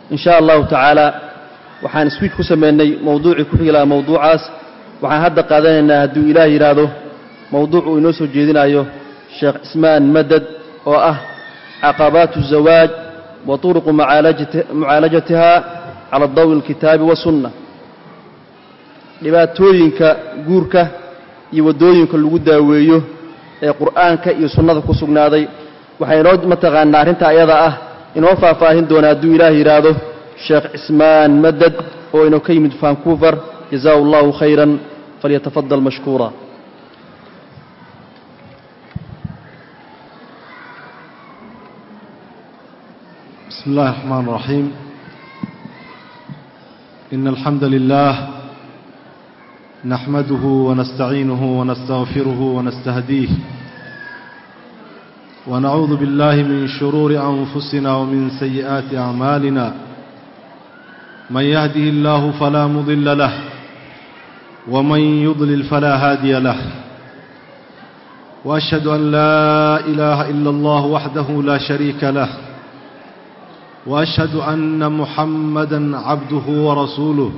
in sha allahu tacaala waxaan swiij ku sameynay mowduucii ku xigi lahaa mowduucaas waxaan hadda qaadanaynaa hadduu ilaah yidhaahdo mowduuc uu inoo soo jeedinayo sheekh cismaan madad oo ah caqabaatu zawaaj wa turuqu mucaalajatiha cala dawi alkitaabi wasunna dhibaatooyinka guurka iyo waddooyinka lagu daaweeyo ee qur'aanka iyo sunnada ku sugnaaday waxaa inoo mataqaanaa arrinta ayada ah inoo faahfaahin doona hadduu ilaah yidhaahdo sheekh cismaan madad oo inoo ka yimid vancouver jazahu allahu khayran falyatafadal mashkuura بسم الله الرحمن الرحيم إن الحمد لله نحمده ونستعينه ونستغفره ونستهديه ونعوذ بالله من شرور أنفسنا ومن سيئات أعمالنا من يهده الله فلا مضل له ومن يضلل فلا هادي له وأشهد أن لا إله إلا الله وحده لا شريك له واشهد ان محمدا عبده ورسوله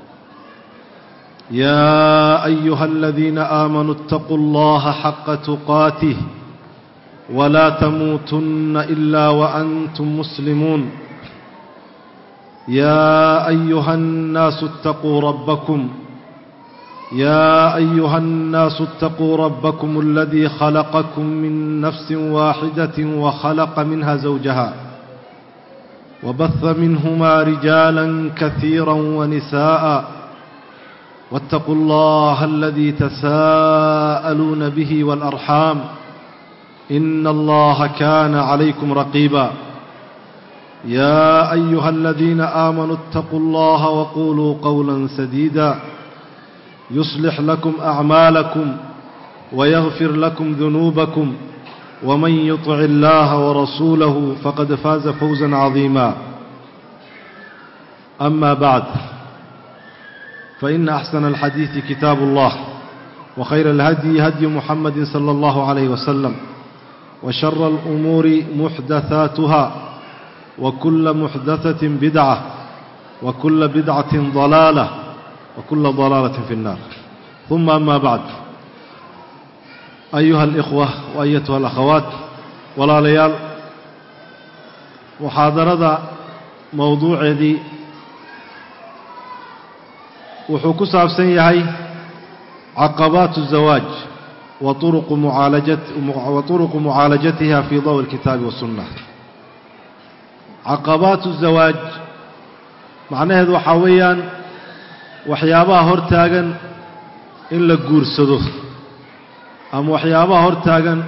يا ايها الذين امنوا اتقوا الله حق تقاته ولا تموتن الا وانتم مسلمون يا ايها الناس اتقوا ربكم يا ايها الناس اتقوا ربكم الذي خلقكم من نفس واحده وخلق منها زوجها وبث منهما رجالا كثيرا ونساء واتقوا الله الذي تساءلون به والارحام ان الله كان عليكم رقيبا يا ايها الذين امنوا اتقوا الله وقولوا قولا سديدا يصلح لكم اعمالكم ويغفر لكم ذنوبكم ومن يطع الله ورسوله فقد فاز فوزا عظيما أما بعد فإن أحسن الحديث كتاب الله وخير الهدي هدي محمد صلى الله عليه وسلم وشر الأمور محدثاتها وكل محدثة بدعة وكل بدعة ضلالة وكل ضلالة في النار ثم أما بعد أيها الإخوة وأيتها الأخوات walaalayaal muxaadarada mowduuceedii wuxuu ku saabsan yahay caqabaatu الzawaaj wa turuqu mucaalajatiha fii dawi اlkitaabi waالsunna caqabaatu الzawaaj macnaheedu waxaa weeyaan waxyaabaha hor taagan in la guursado ama waxyaabaha hor taagan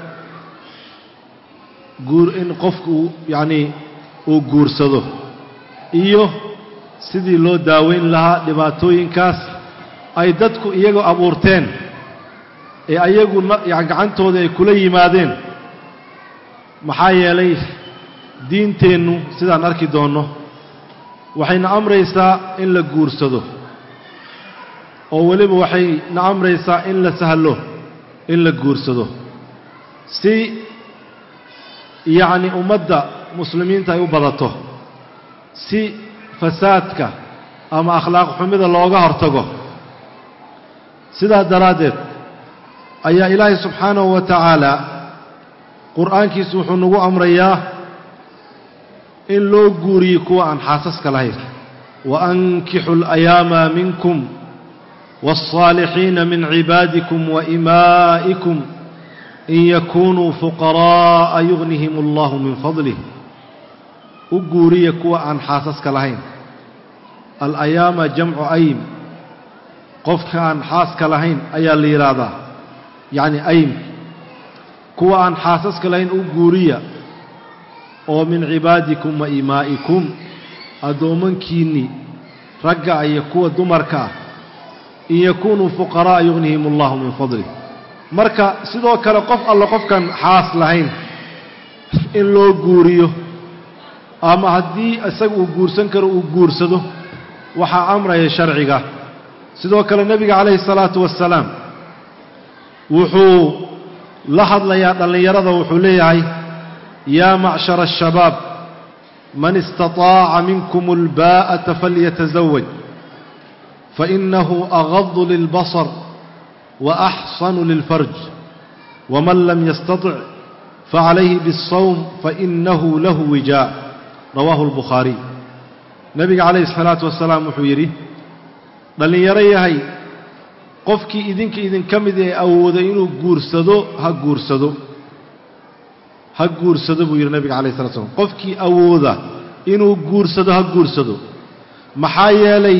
guur in qofku yacnii uu guursado iyo sidii loo daaweyn lahaa dhibaatooyinkaas ay dadku iyagoo abuurteen ee ayagu gacantooda ay kula yimaadeen maxaa yeelay diinteennu sidaan arki doonno waxayna amraysaa in la guursado oo weliba waxayna amraysaa in la sahlo in la guursado si yacni ummadda muslimiinta ay u badato si fasaadka ama akhlaaq xumida looga hortago sidaa daraaddeed ayaa ilaahay subxaanahu wa tacaala qur'aankiisu wuxuu nagu amrayaa in loo guuriyo kuwa aan xaasaska lahayn wa ankixu alayaama minkum waالصaalixiina min cibaadikum wa imaa'ikum in yakunuu fuqaraa'a yugnihim allahu min fadlih u guuriya kuwa aan xaasaska lahayn alayaama jamcu aym qofka aan xaaska lahayn ayaa la yidhaahdaa yacni aym kuwa aan xaasaska lahayn u guuriya oo min cibaadikum wa imaa'ikum addoommankiinnii ragga iyo kuwa dumarka ah in yakunuu fuqaraa'a yugnihim allahu min fadlih marka sidoo kale qof alle qofkan xaas lahayn in loo guuriyo ama haddii isaga uu guursan karo uu guursado waxaa amraya sharciga sidoo kale nebiga calayhi salaatu wassalaam wuxuu la hadlayaa dhallinyarada wuxuu leeyahay yaa macshara ashabaab man istaطaaca minkum اlbaa'ata falyatazawaj fainahu agadu lilbasar وأxsanu lilfarj wman lam yastaطic facalayhi bالsawm fainahu lahu wijaa rawaahu اlbukhaariy nebiga calayhi الsalaatu wasalaam wuxuu yidhi dhallinyaro yahay qofkii idinka idinka mid ee awooday inuu guursado ha guursado ha guursado buu yidhi nebiga alayh salatu slam qofkii awooda inuu guursado ha guursado maxaa yeelay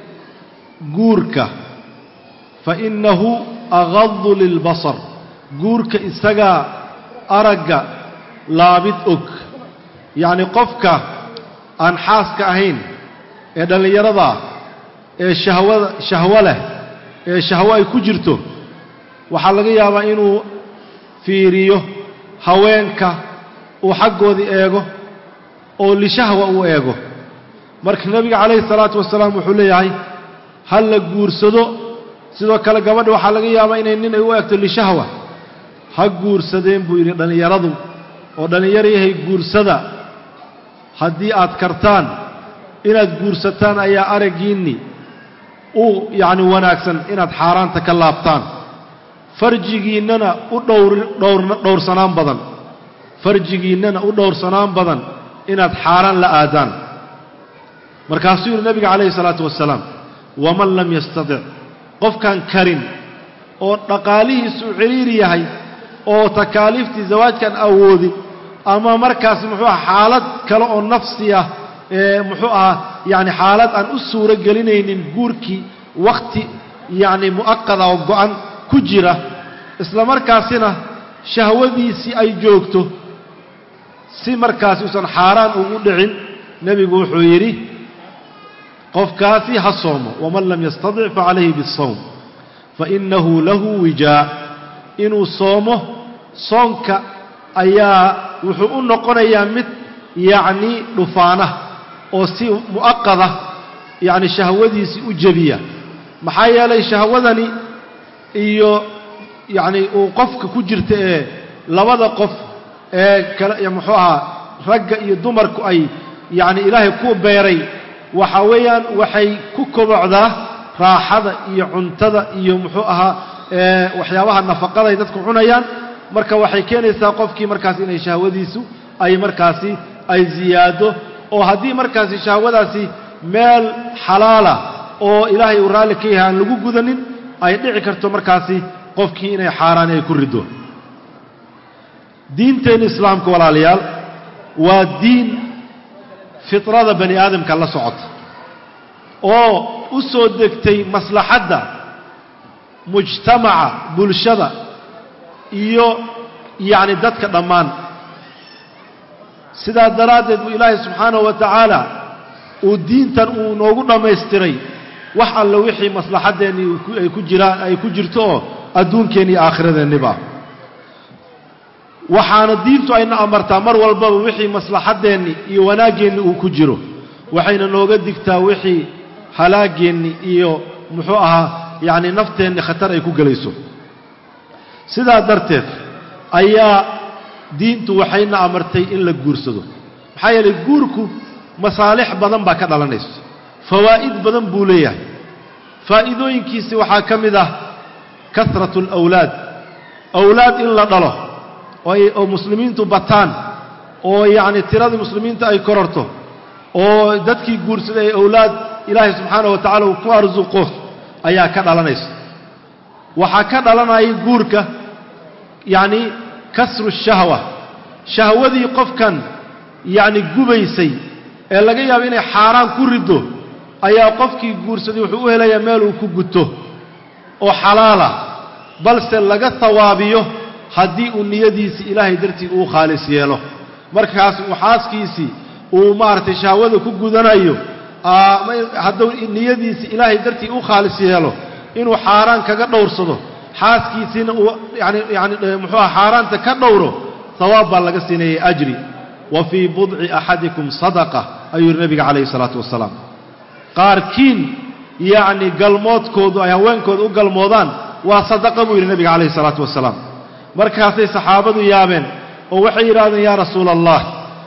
guurka fainahu agadu lilbasar guurka isagaa aragga laabid og yacni qofka aan xaaska ahayn ee dhallinyarada ee shahwada shahwo leh ee shahwo ay ku jirto waxaa laga yaabaa inuu fiiriyo haweenka uu xaggoodii eego oo lishahwa uu eego marka nebiga calayhi salaatu wasalaam wuxuu leeyahay ha la guursado sidoo kale gabadha waxaa laga yaabaa inay nin ay u egto lishahwa ha guursadeen buu yidhi dhallinyaradu oo dhallinyaro yahay guursada haddii aad kartaan inaad guursataan ayaa araggiinni u yacni wanaagsan inaad xaaraanta ka laabtaan farjigiinnana u dhowr dhowr dhowrsanaan badan farjigiinnana u dhowrsanaan badan inaad xaaraan la aadaan markaasuu yidhi nebiga calayhi salaatu wasalaam waman lam yastatic qofkaan karin oo dhaqaalihiisu ciriiri yahay oo takaaliiftii zawaajkaan awoodin ama markaas muxuu aha xaalad kale oo nafsi ah ee muxuu ahaa yacni xaalad aan u suuro gelinaynin guurkii wakhti yacni mu'aqada oo go'an ku jira isla markaasina shahwadiisii ay joogto si markaasi uusan xaaraan ugu dhicin nebigu wuxuu yidhi qofkaasi ha soomo waman lam yastatic facalayhi biالsawm fainahu lahu wijaa inuu soomo soonka ayaa wuxuu u noqonayaa mid yacni dhufaana oo si mu'aqada yacni shahwadiisii u jebiya maxaa yeelay shahwadani iyo yacni uu qofka ku jirta ee labada qof ee kale muxuu ahaa ragga iyo dumarku ay yacni ilaahay ku beeray waxa weeyaan waxay ku kobocdaa raaxada iyo cuntada iyo muxuu ahaa waxyaabaha nafaqada ay dadku cunayaan marka waxay keenaysaa qofkii markaas inay shahwadiisu ay markaasi ay ziyaado oo haddii markaasi shahwadaasi meel xalaala oo ilaahay uu raalli ka yahay aan lagu gudanin ay dhici karto markaasi qofkii inay xaaraani ay ku riddo diinteenna islaamka walaalayaal waa diin fitrada bani aadamka la socota oo u soo degtay maslaxadda mujtamaca bulshada iyo yacni dadka dhammaan sidaa daraaddeed buu ilaahay subxaanahu wa tacaala uu diintan uu noogu dhammaystiray wax alla wixii maslaxaddeenni ay ku jiraan ay ku jirto oo adduunkeenni iyo aakhiradeennibaa waxaana diintu ayna amartaa mar walbaba wixii maslaxaddeenni iyo wanaaggeenni uu ku jiro waxayna nooga digtaa wixii halaaggeenni iyo muxuu ahaa yacni nafteenni khatar ay ku gelayso sidaa darteed ayaa diintu waxayna amartay in la guursado maxaa yeelay guurku masaalix badan baa ka dhalanayso fawaa'id badan buu leeyahay faa'iidooyinkiisi waxaa ka mid ah kasratu alawlaad awlaad in la dhalo oo muslimiintu bataan oo yacni tiradii muslimiinta ay kororto oo dadkii guursaday ay awlaad ilaahay subxaanahu wa tacala uu ku arsuqo ayaa ka dhalanaysa waxaa ka dhalanaya guurka yacni kasru shahwa shahwadii qofkan yacni gubaysay ee laga yaabo inay xaaraan ku riddo ayaa qofkii guursaday wuxuu u helayaa meel uu ku guto oo xalaala balse laga hawaabiyo haddii uu niyadiisii ilaahay dartii uu khaalis yeelo markaas uu xaaskiisii uu maaragtay shahwada ku gudanayo hadduu niyadiisii ilaahay dartii u khaalis yeelo inuu xaaraan kaga dhowrsado xaaskiisiina uu yani yani muxuuha xaaraanta ka dhowro hawaab baa laga siinayay ajri wa fii budci axadikum sadaqa ayuu yidhi nebiga calayhi salaatu wasalaam qaarkiin yacni galmoodkoodu ay haweenkooda u galmoodaan waa sadaqa buu yidhi nebiga calayhi salaatu wasalaam markaasay saxaabadu yaabeen oo waxay yidhahdeen yaa rasuula allah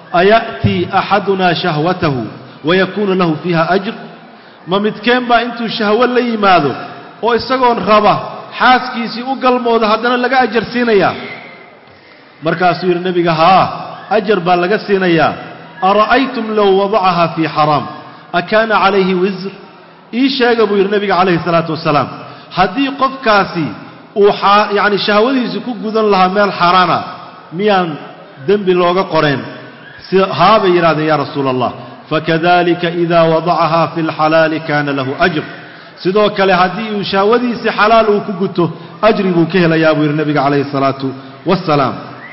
aya'tii axadunaa shahwatahu wayakuunu lahu fiiha ajr ma midkeen baa intuu shahwo la yimaado oo isagoon raba xaaskiisii u galmooda haddana laga ajar siinayaa markaasuu yidhi nebiga haa ajar baa laga siinayaa ara'aytum low wadacahaa fii xaraam akaana calayhi wisr ii sheega buu yidhi nebiga calayhi salaatu wasalaam haddii qofkaasi uu yacni shahwadiisi ku gudan lahaa meel xaaraana miyaan dembi looga qoreen si haa bay yidhahdeen yaa rasuula allah fakadalika idaa wadacahaa fi lxalaali kaana lahu ajr sidoo kale haddii uu shahwadiisii xalaal uu ku guto ajri buu ka helayaa buu yidhi nebiga calayhi salaatu wassalaam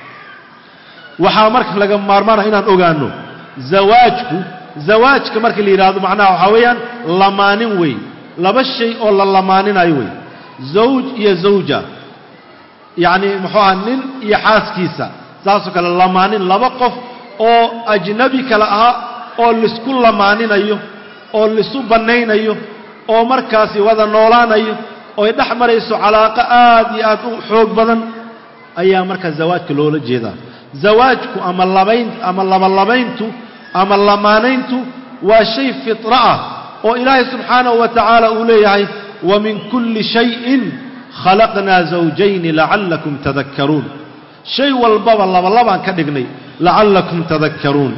waxaa marka laga maarmaana inaan ogaanno zawaajku zawaajka marka la yidhaahdo macnaha waxaa weeyaan lamaanin wey laba shay oo la lamaaninayo wey zawj iyo zawja yacni muxuu aha nin iyo xaaskiisa saasoo kale lamaanin laba qof oo ajnabi kale ahaa oo laisku lamaaninayo oo laisu bannaynayo oo markaasi wada noolaanayo ooy dhex marayso calaaqo aad iyo aad u xoog badan ayaa markaa zawaajka loola jeedaa zawaajku ama labayn ama labalabayntu ama lamaanayntu waa shay fitra ah oo ilaahay subxaanahu wa tacaala uu leeyahay wa min kulli shayin khalaqnaa zawjayni lacallakum tadakkaruun shay walbaba labalabaan ka dhignay lacallakum tadakkaruun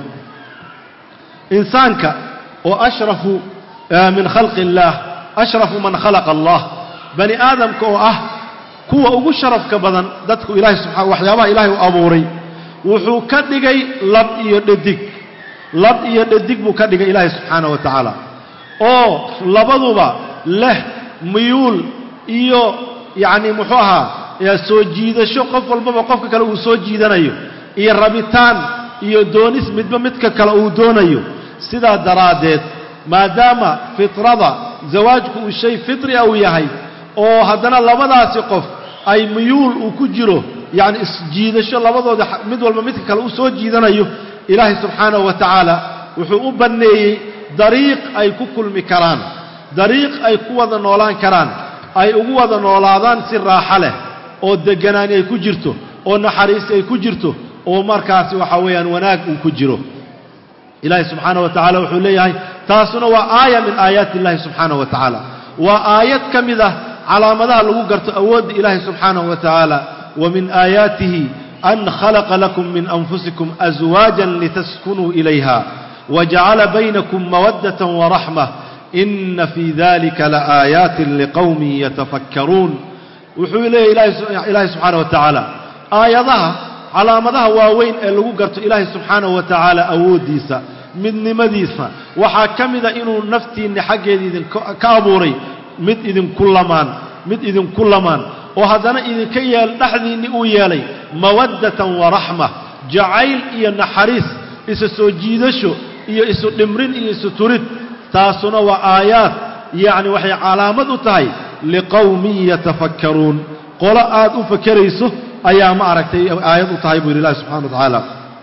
insaanka oo ashrafu min khalqi illaah ashrafu man khalaqa allah bani aadamka oo ah kuwa ugu sharafka badan dadku ilahay subaa waxyaabaha ilaahay u abuuray wuxuu ka dhigay lab iyo dhadig lab iyo dhadig buu ka dhigay ilaahay subxaanaه wa tacaala oo labaduba leh miyuul iyo yacni muxuu ahaa soo jiidasho qof walbaba qofka kale uu soo jiidanayo iyo rabitaan iyo doonis midba midka kale uu doonayo sidaa daraaddeed maadaama fitrada zawaajku uu shay fitri a uu yahay oo haddana labadaasi qof ay miyuul uu ku jiro yacni isjiidasho labadooda mid walba midka kale u soo jiidanayo ilaahay subxaanahu wa tacaala wuxuu u banneeyey dariiq ay ku kulmi karaan dariiq ay ku wada noolaan karaan ay ugu wada noolaadaan si raaxo leh oo degganaani ay ku jirto oo naxariis ay ku jirto oo markaasi waxa weeyaan wanaag uu ku jiro ilaahay subxaanaه wa tacala wuxuu leeyahay taasuna waa aaya min aayaati اllahi subxaanaه wa tacaala waa aayad ka mid ah calaamadaha lagu garto awoodda ilaahay subxaanaه wa tacaala wa min aayaatihi an khalaqa lakum min anfusikum aswaajan litaskunuu ilayha wajacala baynakum mawaddaة waraxmة ina fii dalika laaayaatin liqowmin yatafakkaruun wuxuu leeyahy ilaahay subxaanaه wa tacaala aayadaha calaamadaha waaweyn ee lagu garto ilaahay subxaanahu wa tacaala awooddiisa midnimadiisa waxaa ka mida inuu naftiinni xaggeeda idinka abuuray mid idinku lamaan mid idinku lamaan oo haddana idinka yeel dhexdiinni uu yeelay mawaddatan wa raxma jacayl iyo naxariis isa soo jiidasho iyo isu dhimrin iyo isu turid taasuna waa aayaad yacni waxay calaamad u tahay liqowmin yatafakkaruun qolo aad u fakerayso ayaa ma aragtay aayad u tahay buu yidhi ilahi subxana wa tacaala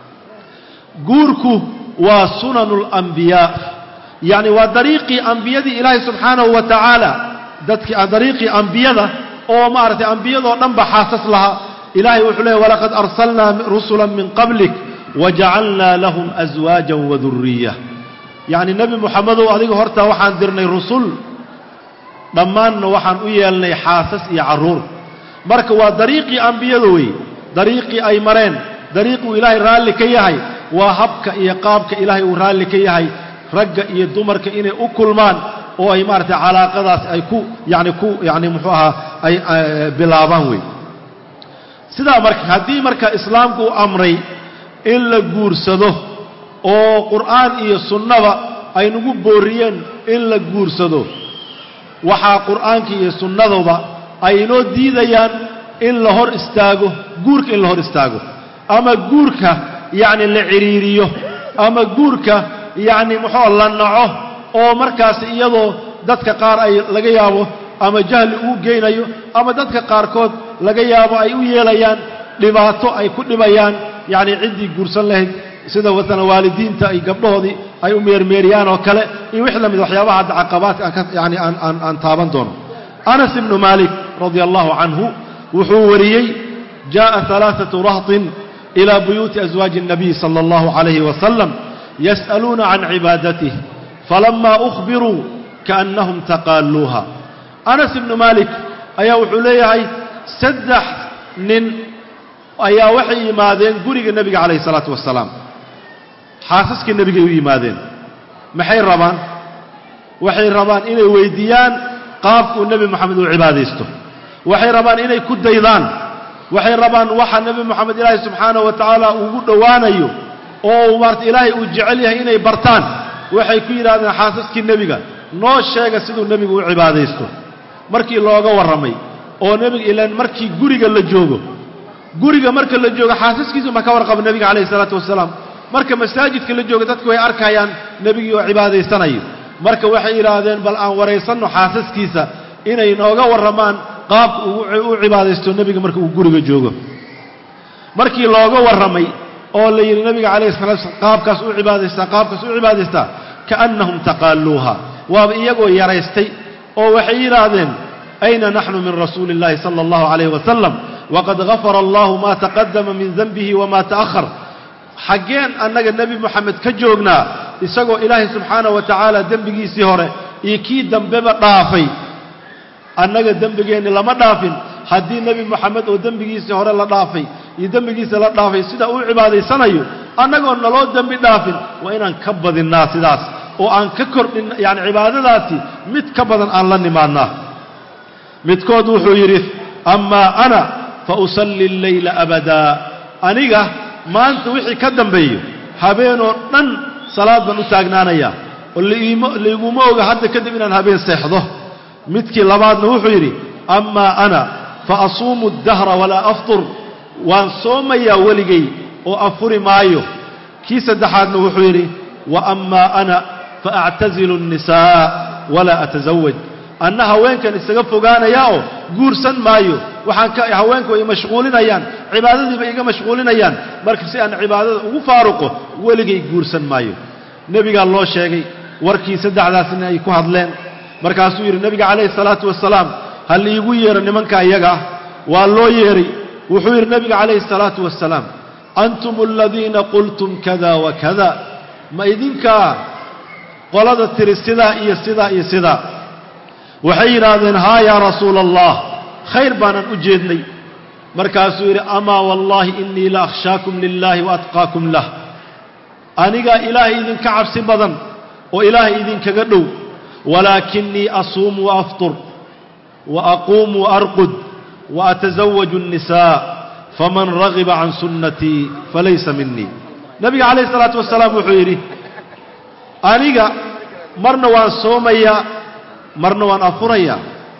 guurku waa sunanu اlambiyaa yacni waa dariiqii ambiyadii ilaahay subxaanahu wa tacaala dadkii dariiqii ambiyada oo maaragtay ambiyadoo dhan ba xaasas lahaa ilaahay wuxuu leeyay walaqad arsalnaa rusula min qablik wajacalnaa lahum aswaaja waduriya yacni nebi moxamedow adiga hortaa waxaan dirnay rusul dhammaanna waxaan u yeelnay xaasas iyo carruur marka waa dariiqii ambiyada wey dariiqii ay mareen dariiquu ilaahay raalli ka yahay waa habka iyo qaabka ilaahay uu raalli ka yahay ragga iyo dumarka inay u kulmaan oo ay maaragtay calaaqadaas ay ku yacni ku yacni muxuu ahaa ay bilaabaan wey sidaa marka haddii marka islaamku u amray in la guursado oo qur'aan iyo sunnaba ay nagu booriyeen in la guursado waxaa qur'aankii iyo sunnaduba ay inoo diidayaan in la hor istaago guurka in la hor istaago ama guurka yacni la cidhiiriyo ama guurka yacni muxuu la naco oo markaas iyadoo dadka qaar ay laga yaabo ama jahli uu geynayo ama dadka qaarkood laga yaabo ay u yeelayaan dhibaato ay ku dhibayaan yacni ciddii guursan lahayd sida masalan waalidiinta ay gabdhahoodii ay u meermeeriyaan oo kale iyo wix la mid waxyaabaha hadda caqabaadka aan ka yani aan aan aan taaban doono anas ibnu maalik radia allahu canhu wuxuu wariyey jaaءa ثalaaثaةu rahطin إلى بيوت أزواج النبي صلى الله عليه وسلم يسألون عن عبادته فلما أخبروا كأنهم تقالوها أنس بن مالك أيا وحليهي سدح نن أيا وحي يمادين قرق النبي عليه الصلاة والسلام حاسسك النبي يمادين محي الربان waxay rabaan inay weydiiyaan qaabkuu nebi moxamed uu cibaadaysto waxay rabaan inay ku daydaan waxay rabaan waxa nebi moxamed ilaahay subxaanahu wa tacaala ugu dhowaanayo oo maarata ilaahay uu jecel yahay inay bartaan waxay ku yidhahdeen xaasaskii nebiga noo sheega siduu nebigu u cibaadaysto markii looga warramay oo nebiga ilaan markii guriga la joogo guriga marka la joogo xaasaskiisu ma ka warqaba nebiga calayhi isalaatu wasalaam marka masaajidka la joogo dadku way arkayaan nebigii oo cibaadaysanayo marka waxay yidhaahdeen bal aan waraysanno xaasaskiisa inay nooga warramaan qaabka u cibaadaysto nebiga marka uu guriga joogo markii looga warramay oo la yidhi nebiga calayhi salatu slam qaabkaas u cibaadaystaa qaabkaas u cibaadaystaa kaannahum taqaaluuha waaba iyagoo yaraystay oo waxay yidhaahdeen ayna naxnu min rasuuli اllahi sala allahu calayh wasalam waqad gafara allahu ma taqadama min denbihi wama ta'ahar xaggeen annaga nebi moxamed ka joognaa isagoo ilaahay subxaanahu wa tacaala dembigiisii hore iyo kii dambeba dhaafay annaga dembigeenni lama dhaafin haddii nebi moxamed oo dembigiisii hore la dhaafay iyo dembigiisa la dhaafay sida uu cibaadaysanayo annagoo naloo dembi dhaafin waa inaan ka badinnaa sidaas oo aan ka kordhin yacani cibaadadaasi mid ka badan aan la nimaadnaa midkood wuxuu yidhi amaa ana fa usalli alleyla abadaa aniga maanta wixii ka dambeeyo habeenoo dhan salaad baan u taagnaanayaa oo laiguma oga hadda kadib inaan habeen seexdo midkii labaadna wuxuu yidhi amaa ana fa asuumu addahra walaa aftur waan soomayaa weligay oo afuri maayo kii saddexaadna wuxuu yidhi wa amaa ana fa actazilu الnisaa walaa atasawaj anna haweenkan isaga fogaanayaa oo guursan maayo waxaan ka haweenku ay mashquulinayaan cibaadadiiba iga mashquulinayaan marka si aan cibaadada ugu faaruqo weligay guursan maayo nebigaa loo sheegay warkii saddexdaasna ay ku hadleen markaasuu yidhi nebiga calayhi salaatu wasalaam ha liigu yeero nimanka iyaga ah waa loo yeeray wuxuu yidhi nebiga calayhi salaatu wasalaam antum aladiina qultum kada wa kada ma idinkaa qolada tiri sidaa iyo sidaa iyo sidaa waxay yidhaahdeen haa yaa rasuula allah khayr baanan u jeednay markaasuu yidhi amaa wallaahi innii la akhshaakum lilaahi wa atqaakum lah anigaa ilaahay idinka cabsi badan oo ilaahay idinkaga dhow walaakinii asuumu wa aftur wa aquumu wa arqud wa atasawaju الnisaa faman ragiba can sunnatii falaysa minii nebiga calayh isalaatu wasalaam wuxuu yidhi aniga marna waan soomayaa marna waan afurayaa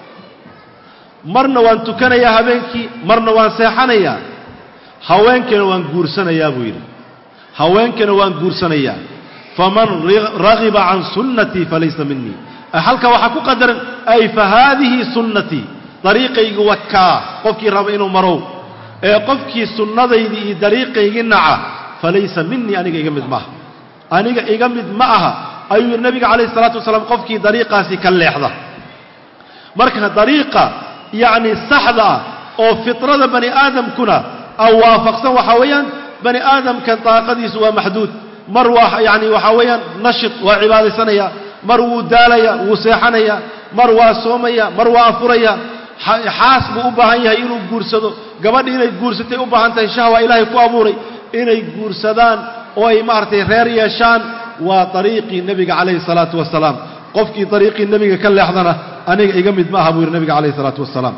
marna waan tukanayaa habeenkii marna waan seexanayaa haweenkana waan guursanayaa buu yidhi haweenkana waan guursanayaa faman ragiba can sunnatii falaysa minii halka waxaa ku qadaran ay fa haadihi sunnatii dariiqaygi wakaa qofkii raba inuu marow ee qofkii sunnadaydii iyo dariiqaygii naca falaysa minii aniga iga mid maaha aniga iga mid ma aha ayuu yidhi nebiga calayhi isalaatu wasalaam qofkii dariiqaasi ka leexda marka dariiqa yacni saxda ah oo fitrada bani aadamkuna a waafaqsan waxaa weeyaan bani aadamkan daaqadiisu waa maxduud mar waa yacni waxaa weeyaan nashid waa cibaadaysanaya mar wuu daalaya wuu seexanaya mar waa soomaya mar waa afuraya xaas buu u baahan yahay inuu guursado gabadhi inay guursatay u baahan tahay shahwa ilaahay ku abuuray inay guursadaan oo ay maaragtay reer yeeshaan waa dariiqii nebiga calayhi salaatu wasalaam qofkii dariiqii nebiga ka leexdana aniga iga mid ma aha buu yidhi nebiga calayhi salaatu wasalaam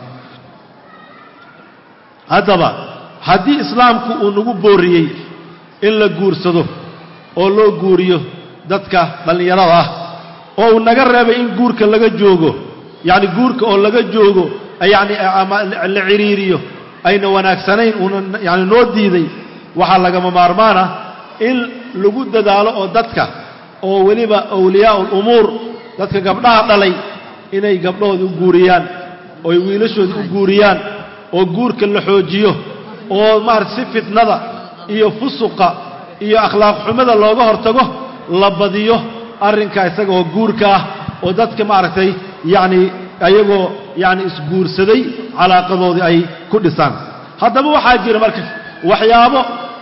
haddaba haddii islaamku uu nagu booriyey in la guursado oo loo guuriyo dadka dhallinyarada ah oo uu naga reebay in guurka laga joogo yacni guurka oo laga joogo yacni ama la cidhiiriyo ayna wanaagsanayn uuna yacni noo diiday waxaa lagama maarmaan ah in lagu dadaalo oo dadka oo weliba awliyaa ulumuur dadka gabdhaha dhalay inay gabdhahooda u guuriyaan ooy wiilashooda u guuriyaan oo guurka la xoojiyo oo maarata si fitnada iyo fusuqa iyo akhlaaq xumada looga hortago la badiyo arrinkaa isaga oo guurka ah oo dadka maaragtay yacni ayagoo yacni isguursaday calaaqadoodii ay ku dhisaan haddaba waxaa jira marka waxyaabo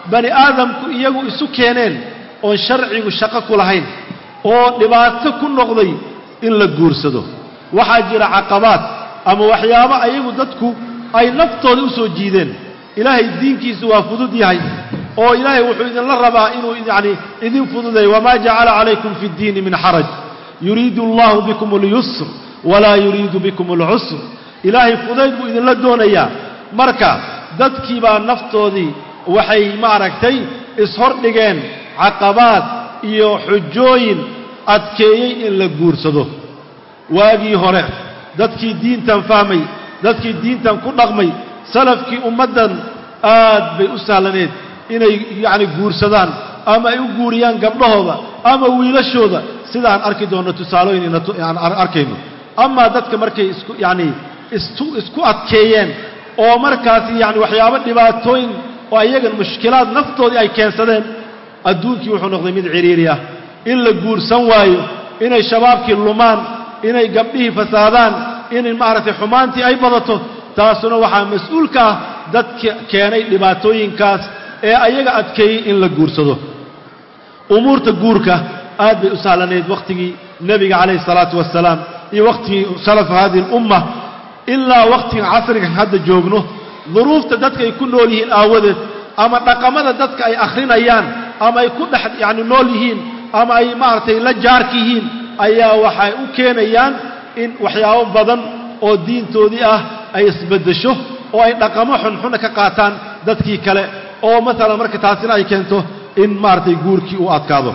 bani aadamku iyagu isu keeneen oon sharcigu shaqo ku lahayn oo dhibaato ku noqday in la guursado waxaa jira caqabaad ama waxyaabo ayagu dadku ay naftooda u soo jiideen ilaahay diinkiisu waa fudud yahay oo ilaahay wuxuu idinla rabaa inuu yacni idin fududeeyo wamaa jacala calaykum fi ddiini min xaraj yuriidu allahu bikum اlyusr walaa yuriidu bikum اlcusr ilaahay fudayd buu idinla doonayaa marka dadkii baa naftoodii waxay maaragtay ishordhigeen caqabaad iyo xujooyin adkeeyey in la guursado waagii hore dadkii diintan fahmay dadkii diintan ku dhaqmay salafkii ummaddan aad bay u sahlaneed inay yacni guursadaan ama ay u guuriyaan gabdhahooda ama wiilashooda sidaan arki doonno tusaalooyin inaan arkayno amaa dadka markay isku yacni isu isku adkeeyeen oo markaasi yacni waxyaabo dhibaatooyin oo iyagan mushkilaad naftoodii ay keensadeen adduunkii wuxuu noqday mid cidhiiri ah in la guursan waayo inay shabaabkii lumaan inay gabdhihii fasaadaan in maaragtay xumaantii ay badato taasuna waxaa mas-uulka ah dadka keenay dhibaatooyinkaas ee ayaga adkeeyey in la guursado umuurta guurka aad bay u sahlanayd wakhtigii nebiga calayhi salaatu wasalaam iyo wakhtigii salafa hadihi alumma ilaa wakhtigan casriga hadda joogno duruufta dadka ay ku nool yihiin aawadeed ama dhaqamada dadka ay akhrinayaan ama ay ku dhex yacni nool yihiin ama ay maaragtay la jaarka yihiin ayaa waxay u keenayaan in waxyaabo badan oo diintoodii ah ay isbeddesho oo ay dhaqamo xunxuna ka qaataan dadkii kale oo maalan marka taasina ay keento in maaragtay guurkii uu adkaado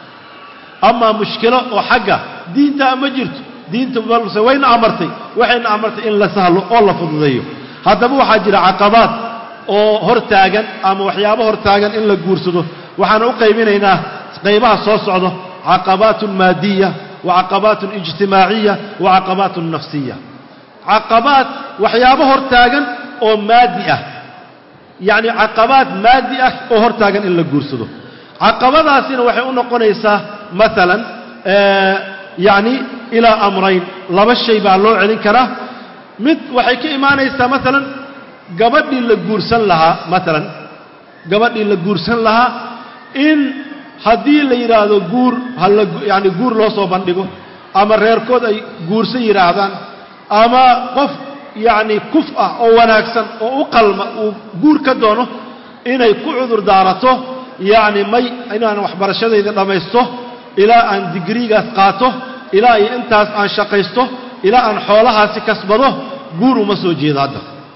amaa mushkilo oo xagga diintaa ma jirto diinta balse wayna amartay waxayna amartay in la sahlo oo la fududeeyo haddaba waxaa jira caqabaad oo hor taagan ama waxyaabo hor taagan in la guursado waxaana u qaybinaynaa qaybaha soo socdo caqabaatun maadiya wa caqabaatun ijtimaaciya wa caqabaatun nafsiya caqabaad waxyaabo hor taagan oo maadi ah yacni caqabaad maadi ah oo hor taagan in la guursado caqabadaasina waxay u noqonaysaa maalan yacni ilaa amrayn laba shay baa loo celin karaa mid waxay ka imaanaysaa maalan gabadhii la guursan lahaa maalan gabadhii la guursan lahaa in haddii la yidhaahdo guur hala yacni guur loo soo bandhigo ama reerkood ay guursan yidhaahdaan ama qof yacni kuf ah oo wanaagsan oo u qalma uu guur ka doono inay ku cudur daarato yacni may inaan waxbarashadayda dhammaysto ilaa aan digriigaas qaato ilaa iyo intaas aan shaqaysto ilaa aan xoolahaasi kasbado guur uma soo jeedo hadda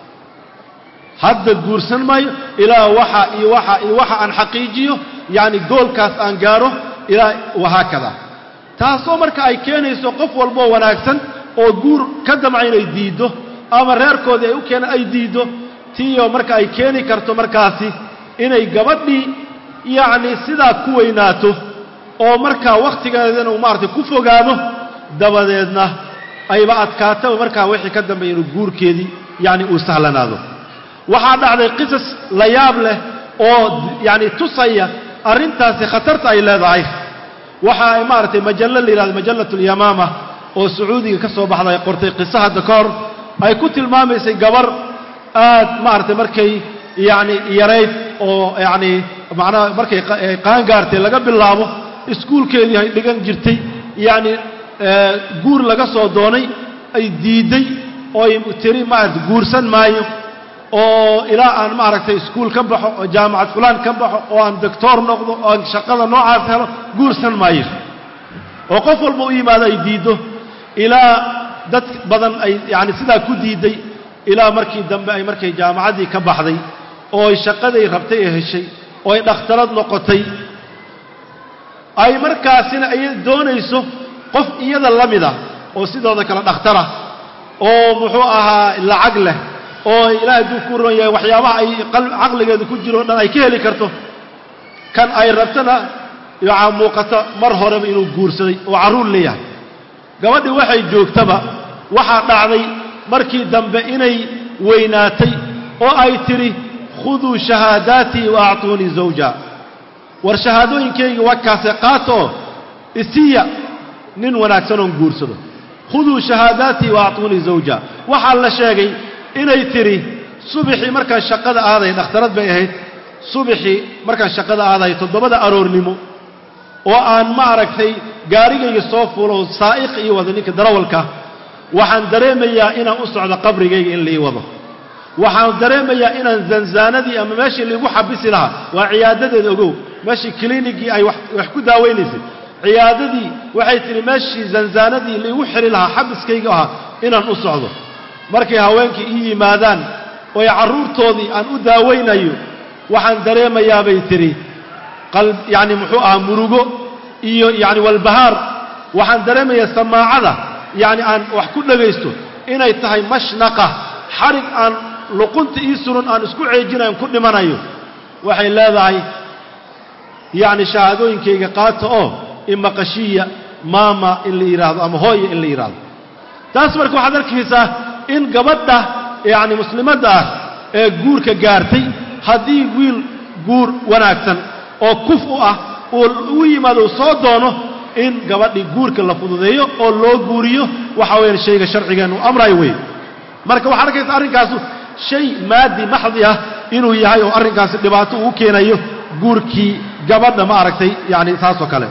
hadda guursan maayo ilaa waxa iyo waxa iyo waxa aan xaqiijiyo yacni goolkaas aan gaaro ilaa wahaakada taasoo marka ay keenayso qof walboo wanaagsan oo guur ka damca inay diiddo ama reerkoodii ay u keenaan ay diiddo tiiyo marka ay keeni karto markaasi inay gabadhii yacni sidaa ku weynaato oo markaa wakhtigeedana uu maaragtay ku fogaado dabadeedna ayba adkaataba markaa wixii ka dambeeya inuu guurkeedii yacni uu sahlanaado waxaa dhacday qisas la yaab leh oo yacni tusaya arrintaasi khatarta ay leedahay waxa ay maaragtay majallo la yidhahdo majallat alyamaama oo sacuudiga ka soo baxda ay qortay qiso hadda ka hor ay ku tilmaamaysay gabar aad maaragtay markay yacni yarayd oo yacni macnaha markay qaangaartay laga bilaabo iskuulkeedii ay dhigan jirtay yacni guur laga soo doonay ay diidday oo ay tiri maaragtay guursan maayo oo ilaa aan maaragtay iskuul ka baxo oo jaamacad fulaan ka baxo oo aan doctoor noqdo oo aan shaqada noocaas helo guursan maayo oo qof walba u yimaado ay diiddo ilaa dad badan ay yacni sidaa ku diidday ilaa markii dambe ay markay jaamacaddii ka baxday oo ay shaqaday rabtay ee heshay oo ay dhakhtarad noqotay ay markaasina ay doonayso qof iyada la mid ah oo sidooda kale dhakhtara oo muxuu ahaa lacag leh oo ilaahay duu ku ron yahay waxyaabaha ay caqligeeda ku jiro o dhan ay ka heli karto kan ay rabtana waxaa muuqata mar horeba inuu guursaday oo carruur leeyahay gabadhii waxay joogtaba waxaa dhacday markii dambe inay weynaatay oo ay tidhi khuduu shahaadaatii wa actuunii zawja war shahaadooyinkaygii wakaase qaata oo isiya nin wanaagsan oon guursado khuduu shahaadaatii wa actuunii zawja waxaa la sheegay inay tidhi subaxii markaan shaqada aaday dhakhtarad bay ahayd subaxii markaan shaqada aadayo toddobada aroornimo oo aan ma aragtay gaarigayga soo fuulo saa'iq ii wado ninka darawalka waxaan dareemayaa inaan u socdo qabrigayga in laii wado waxaan dareemayaa inaan zanzaanadii ama meeshii laigu xabisi lahaa waa ciyaadadeeda ogow meeshii kiliinigii ay wax ku daawaynaysay ciyaadadii waxay tidhi meeshii zanzaanadii laigu xidhi lahaa xabiskayga ahaa inaan u socdo markay haweenkii ii yimaadaan ooy carruurtoodii aan u daawaynayo waxaan dareemayaa bay tidhi yacni muxuu ahaa murugo iyo yacni walbahaar waxaan dareemayaa samaacada yacni aan wax ku dhegaysto inay tahay mashnaqa xarig aan luqunta ii suran aan isku ceejinayn ku dhimanayo waxay leedahay yacni shahaadooyinkayga qaata oo imaqashiya maama in la yidhaahdo ama hooya in la yidhaahdo taas marka waxaad arkaysaa in gabadha yacni muslimadda ah ee guurka gaartay haddii wiil guur wanaagsan oo kuf u ah uu u yimaado uu soo doono in gabadhii guurka la fududeeyo oo loo guuriyo waxa weeyaan shayga sharcigeennu amrayo wey marka waxaad arkaysa arrinkaasu shay maadi maxdi ah inuu yahay oo arrinkaasi dhibaato uu keenayo guurkii gabadha ma aragtay yacni saasoo kale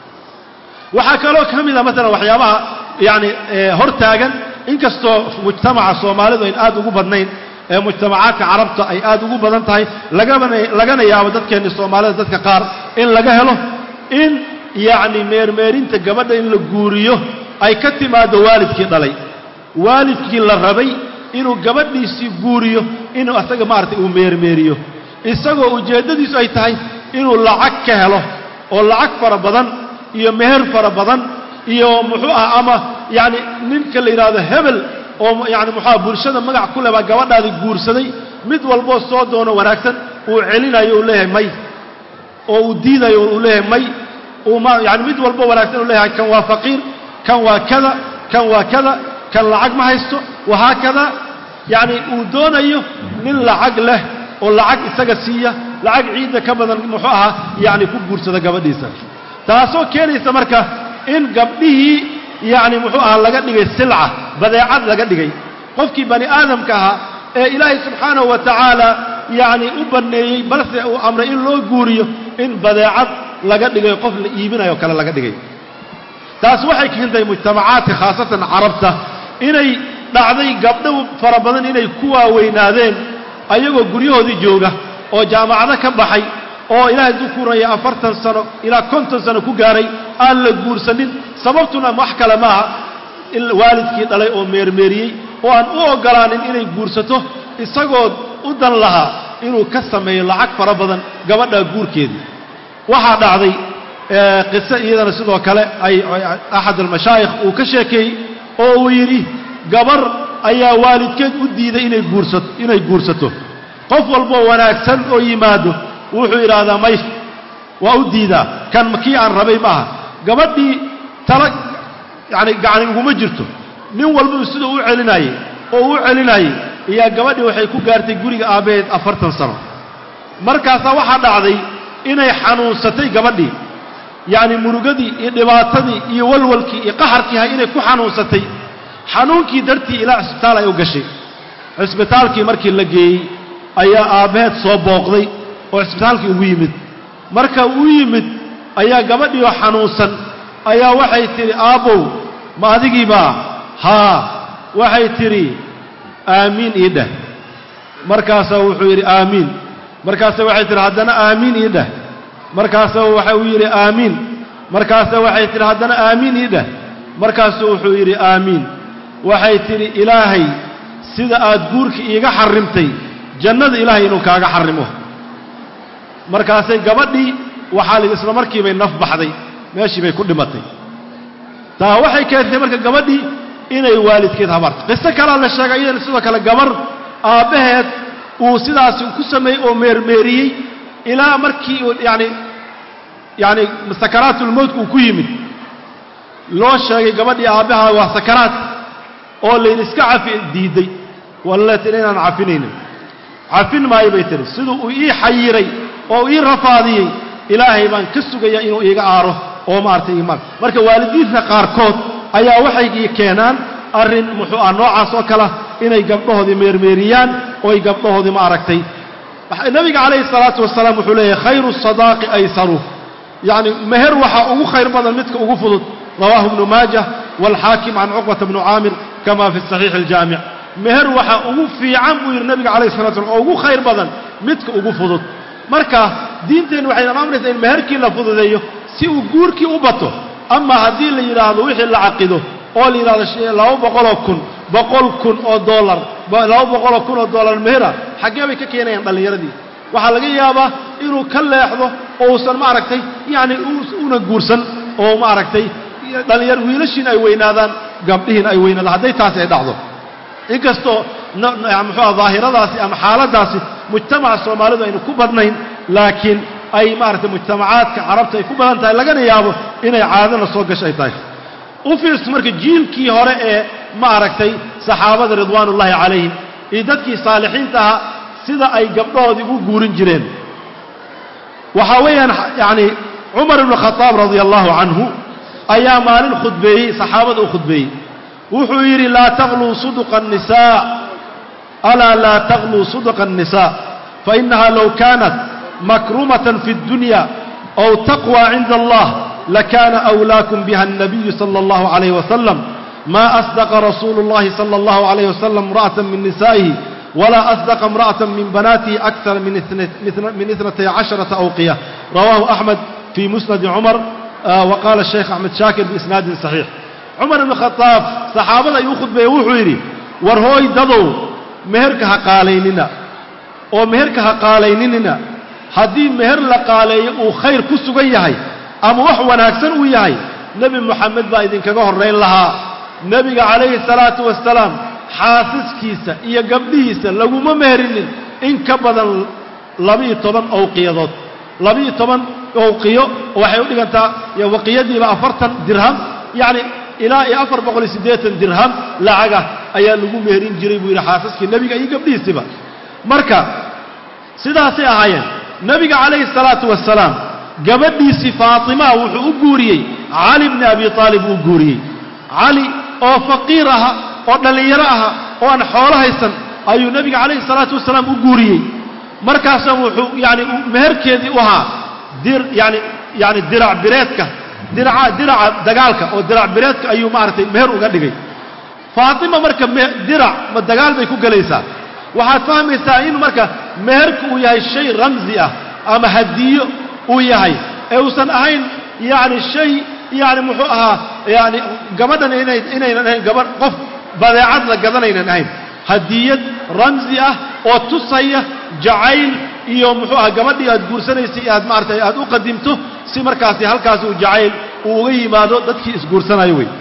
waxaa kaloo ka mid a maalan waxyaabaha yacni hor taagan inkastoo mujtamaca soomaalidu ayn aad ugu badnayn ee mujtamacaadka carabta ay aad ugu badan tahay lagabana lagana yaabo dadkeenni soomaalida dadka qaar in laga helo in yacni meermeerinta gabadha in la guuriyo ay ka timaaddo waalidkii dhalay waalidkii la rabay inuu gabadhiisii guuriyo inuu asaga maaragtay uu meermeeriyo isagoo ujeeddadiisu ay tahay inuu lacag ka helo oo lacag fara badan iyo meher fara badan iyo muxuu ah ama yacni ninka la yidhaahdo hebel oo yacni muxuuah bulshada magac ku leh baa gabadhaadii guursaday mid walboo soo doono wanaagsan uu celinayo uu leeyahay may oo uu diidayo uu leeyahay may uu ma yacni mid walbo wanaagsan uu leeyahay kan waa faqiir kan waa kada kan waa kada kan lacag ma haysto wahaakada yacni uu doonayo nin lacag leh oo lacag isaga siiya lacag ciidda ka badan muxuu ahaa yacni ku guursada gabadhiisa taasoo keenaysa marka in gabdhihii yacni muxuu ahaa laga dhigay silca badeecad laga dhigay qofkii bani aadamka ahaa ee ilaahay subxaanahu wa tacaala yacni u banneeyey balse uu amray in loo guuriyo in badeecad laga dhigay qof la iibinayo kale laga dhigay taas waxay keentay mujtamacaadka khaasatan carabta inay dhacday gabdho fara badan inay ku waaweynaadeen ayagoo guryahoodii jooga oo jaamacado ka baxay oo ilaahay dukuraya afartan sano ilaa konton sano ku gaaray aan la guursanin sababtuna wax kale maaha in waalidkii dhalay oo meermeeriyey oo aan u oggolaanin inay guursato isagoo u dan lahaa inuu ka sameeyo lacag fara badan gabadha guurkeedii waxaa dhacday qiso iyadana sidoo kale ay axad almashaayikh uu ka sheekeeyey oo uu yidhi gabar ayaa waalidkeed u diiday inay guursato inay guursato qof walboo wanaagsan oo yimaado wuxuu idhaahdaa may waa u diidaa kan kii aan rabay maaha gabadhii tala yacni gacni uguma jirto nin walbuu siduu u celinaayey oo u celinaayey ayaa gabadhii waxay ku gaartay guriga aabbaheed afartan sano markaasaa waxaa dhacday inay xanuunsatay gabadhii yacni murugadii iyo dhibaatadii iyo walwalkii iyo qaxarkii hay inay ku xanuunsatay xanuunkii dartii ilaa cisbitaal ay u gashay cisbitaalkii markii la geeyey ayaa aabbaheed soo booqday oo cisbitaalkii ugu yimid marka uu yimid ayaa gabadhii oo xanuunsan ayaa waxay tidhi aabbow ma adigiibaa haa waxay tidhi aamiin ii dheh markaasaa wuxuu yidhi aamiin markaasa waxay tidhi haddana aamiin ii dheh markaasa waxa uu yidhi aamiin markaasa waxay tidhi haddana aamiin ii dheh markaasuu wuxuu yidhi aamiin waxay tidhi ilaahay sida aad guurka iiga xarrimtay jannada ilaahay inuu kaaga xarrimo markaasay gabadhii waxaa la isla markiibay naf baxday meeshii bay ku dhimatay taa waxay keentay marka gabadhii inay waalidkeed habaarto qiso kalaa la sheegay iyadana sidoo kale gabar aabbaheed uu sidaasi ku sameeyey oo meermeeriyey ilaa markii uu yacni yacni sakaraatulmowtka uu ku yimid loo sheegay gabadhii aabbaha waa sakaraad oo layidhi iska cafi diidday walla tiri inaan cafinaynin cafin maayo bay tihi siduu uu ii xayiray oo ii rafaadiyey ilaahay baan ka sugayaa inuu iiga aaro oo maaragtay imaan marka waalidiinta qaarkood ayaa waxay keenaan arrin muxuu ah noocaas oo kale inay gabdhahoodii meermeeriyaan oo ay gabdhahoodii ma aragtay nabiga calayhi salaatu wasalaam wuxuu leeyahay khayru sadaaqi aysaru yacni meher waxaa ugu khayr badan midka ugu fudud rawaahu ibnu maajah waalxaakim can cuqbata bnu caamir kama fi saxiixi aljaamic meher waxaa ugu fiican buu yidhi nabiga calayhi salatu slam oo ugu khayr badan midka ugu fudud marka diinteennu waxayna amraysaa in meherkii la fududeeyo si uu guurkii u bato ama haddii la yidhaahdo wixii la caqido oo la yidhahdo laba boqoloo kun boqol kun oo dollar laba boqoloo kun oo dollar mehera xaggee bay ka keenayaan dhallinyaradii waxaa laga yaabaa inuu ka leexdo oo uusan maaragtay yacni una guursan oo maaragtay dhallinyar wiilashiin ay weynaadaan gabdhihiin ay weynaadaan hadday taasi ay dhacdo inkastoo muxuua daahiradaasi ama xaaladdaasi mujtamaca soomaalidu aynu ku badnayn laakiin ay maaragtay mujtamacaadka carabta ay ku badan tahay lagana yaabo inay caadana soo gasho ay tahay u fiirso marka jiilkii hore ee maaragtay saxaabada ridwaanullaahi calayhim iyo dadkii saalixiinta ahaa sida ay gabdhahoodii ugu guurin jireen waxaa weeyaan yacni cumar ibnu khadaab radia allahu canhu ayaa maalin khudbeeyey saxaabada u khudbeeyey wuxuu yidhi laa taqluu suduqa الnisaa alaa laa taqluu suduqa الnisaa fainaha low kaanat makrumatan fi اddunya أو تقوى عند الله لكان أولاكم بها النبي صلى الله عليه وسلم ما أصدق رسول الله صلى الله عليه وسلم امرأة من نسائه ولا أصدق امرأة من بناته أكثر من من اثنتي عشرة أوقية رواه أحمد في مسند عمر آه وقال الشيخ أحمد شاكر بإسناد صحيح عمر بن الخطاب صحابة يأخذ بيوحيري ورهوي دضو مهرك هقاليننا ومهرك هقاليننا haddii meher la qaaleeyo uu khayr ku sugan yahay ama wax wanaagsan uu yahay nebi moxamed baa idinkaga horrayn lahaa nebiga calayhi salaatu wasalaam xaasiskiisa iyo gabdhihiisa laguma meherinin in ka badan labiiyo toban owqiyadood labiiyo toban owqiyo waxay u dhigantaa waqiyadiiba afartan dirham yacni ilaa iyo afar boqol iyo siddeetan dirham lacagah ayaa lagu meherin jiray buu yidhi xaasaskii nebiga iyo gabdhihiisiba marka sidaasay ahaayeen nebiga calayhi الsalaatu wasalaam gabadhiisii faatimaa wuxuu u guuriyey cali bni abi aalib uu guuriyey cali oo faqiir aha oo dhallinyaro aha oo aan xoolo haysan ayuu nebiga calayhi الsalaatu wasalaam u guuriyey markaasa wuxuu yani meherkeedii u ahaa dir yani yani dirac bireedka diraca diraca dagaalka oo dirac bireedka ayuu maaragtay meher uga dhigay faatima marka dirac ma dagaal bay ku gelaysaa waxaad fahmaysaa in marka meherku uu yahay shay ramsi ah ama hadiyo uu yahay ee uusan ahayn yacni shay yacni muxuu ahaa yani gabadhan inay inaynan ahayn gabadh qof badeecad la gadanaynan ahayn hadiyad ramsi ah oo tusaya jacayl iyo muxuu ahaa gabadhii aad guursanaysay aad maaragtay aad u qadimto si markaasi halkaasi uu jacayl uu uga yimaado dadkii isguursanayo wey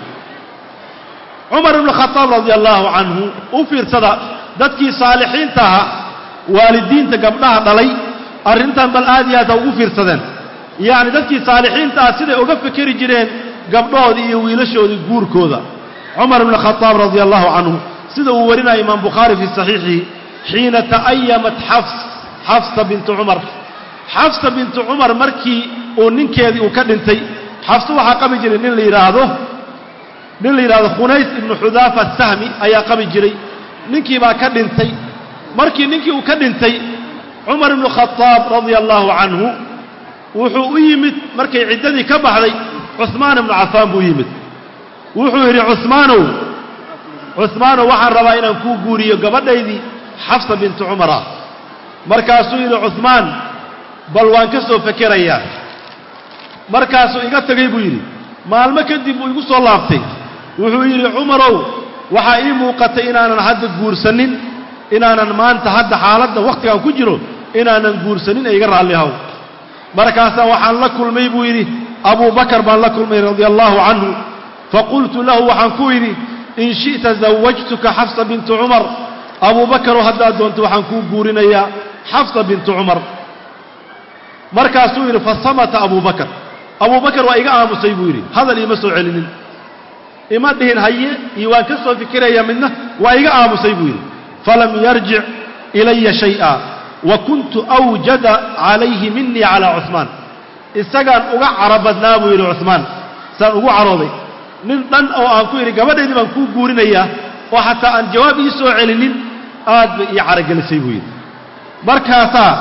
cumar ibnu khadaab radia allaahu canhu u fiirsada dadkii saalixiinta ahaa waalidiinta gabdhaha dhalay arrintan bal aad iyo aad ha ugu fiirsadeen yacni dadkii saalixiinta ah siday uga fikeri jireen gabdhahoodii iyo wiilashoodii guurkooda cumar ibn khadaab radia allahu canhu sida uu warinaya imaam bukhaari fii saxiixihi xiina ta'ayamat xafs xafsa bintu cumar xafsa bintu cumar markii uu ninkeedii uu ka dhintay xafsa waxaa qabi jiray nin la yidhaahdo nin la yidhahdo khunays ibnu xudaafa sahmi ayaa qabi jiray ninkii baa ka dhintay markii ninkii uu ka dhintay cumar ibnu khadaab radia allaahu canhu wuxuu u yimid markay ciddadii ka baxday cusmaan ibnu cafaan buu yimid wuxuu yidhi cusmaanow cusmaanow waxaan rabaa inaan kuu guuriyo gabadhaydii xafsa bintu cumar ah markaasuu yidhi cusmaan bal waan ka soo fekerayaa markaasuu iga tegay buu yidhi maalmo kadib buu igu soo laabtay wuxuu yidhi cumarow waxaa ii muuqatay inaanan hadda guursanin inaanan maanta hadda xaaladda wakhtigaan ku jiro inaanan guursanin ee iga raalli haw markaasaa waxaan la kulmay buu yidhi abuu bakar baan la kulmay radia allaahu canhu faqultu lahu waxaan ku yidhi in shi'ta zawajtuka xafsa bintu cumar abuu bakarow haddaad doonto waxaan kuu guurinayaa xafsa bintu cumar markaasuu yidhi fasamata abuu bakar abuu bakar waa iga aamusay buu yidhi hadal iima soo celinin ima dhihin haye iyo waan ka soo fikiraya midna waa iga aamusay buu yidhi falam yarjic ilaya shay'a wa kuntu awjada calayhi minii calaa cusmaan isagaan uga caro badnaa buu yidhi cusmaan saan ugu carooday nin dhan oo aan ku yidhi gabadhaydii baan kuu guurinayaa oo xataa aan jawaab ii soo celinin aad bay ii carogelisay buu yidhi markaasaa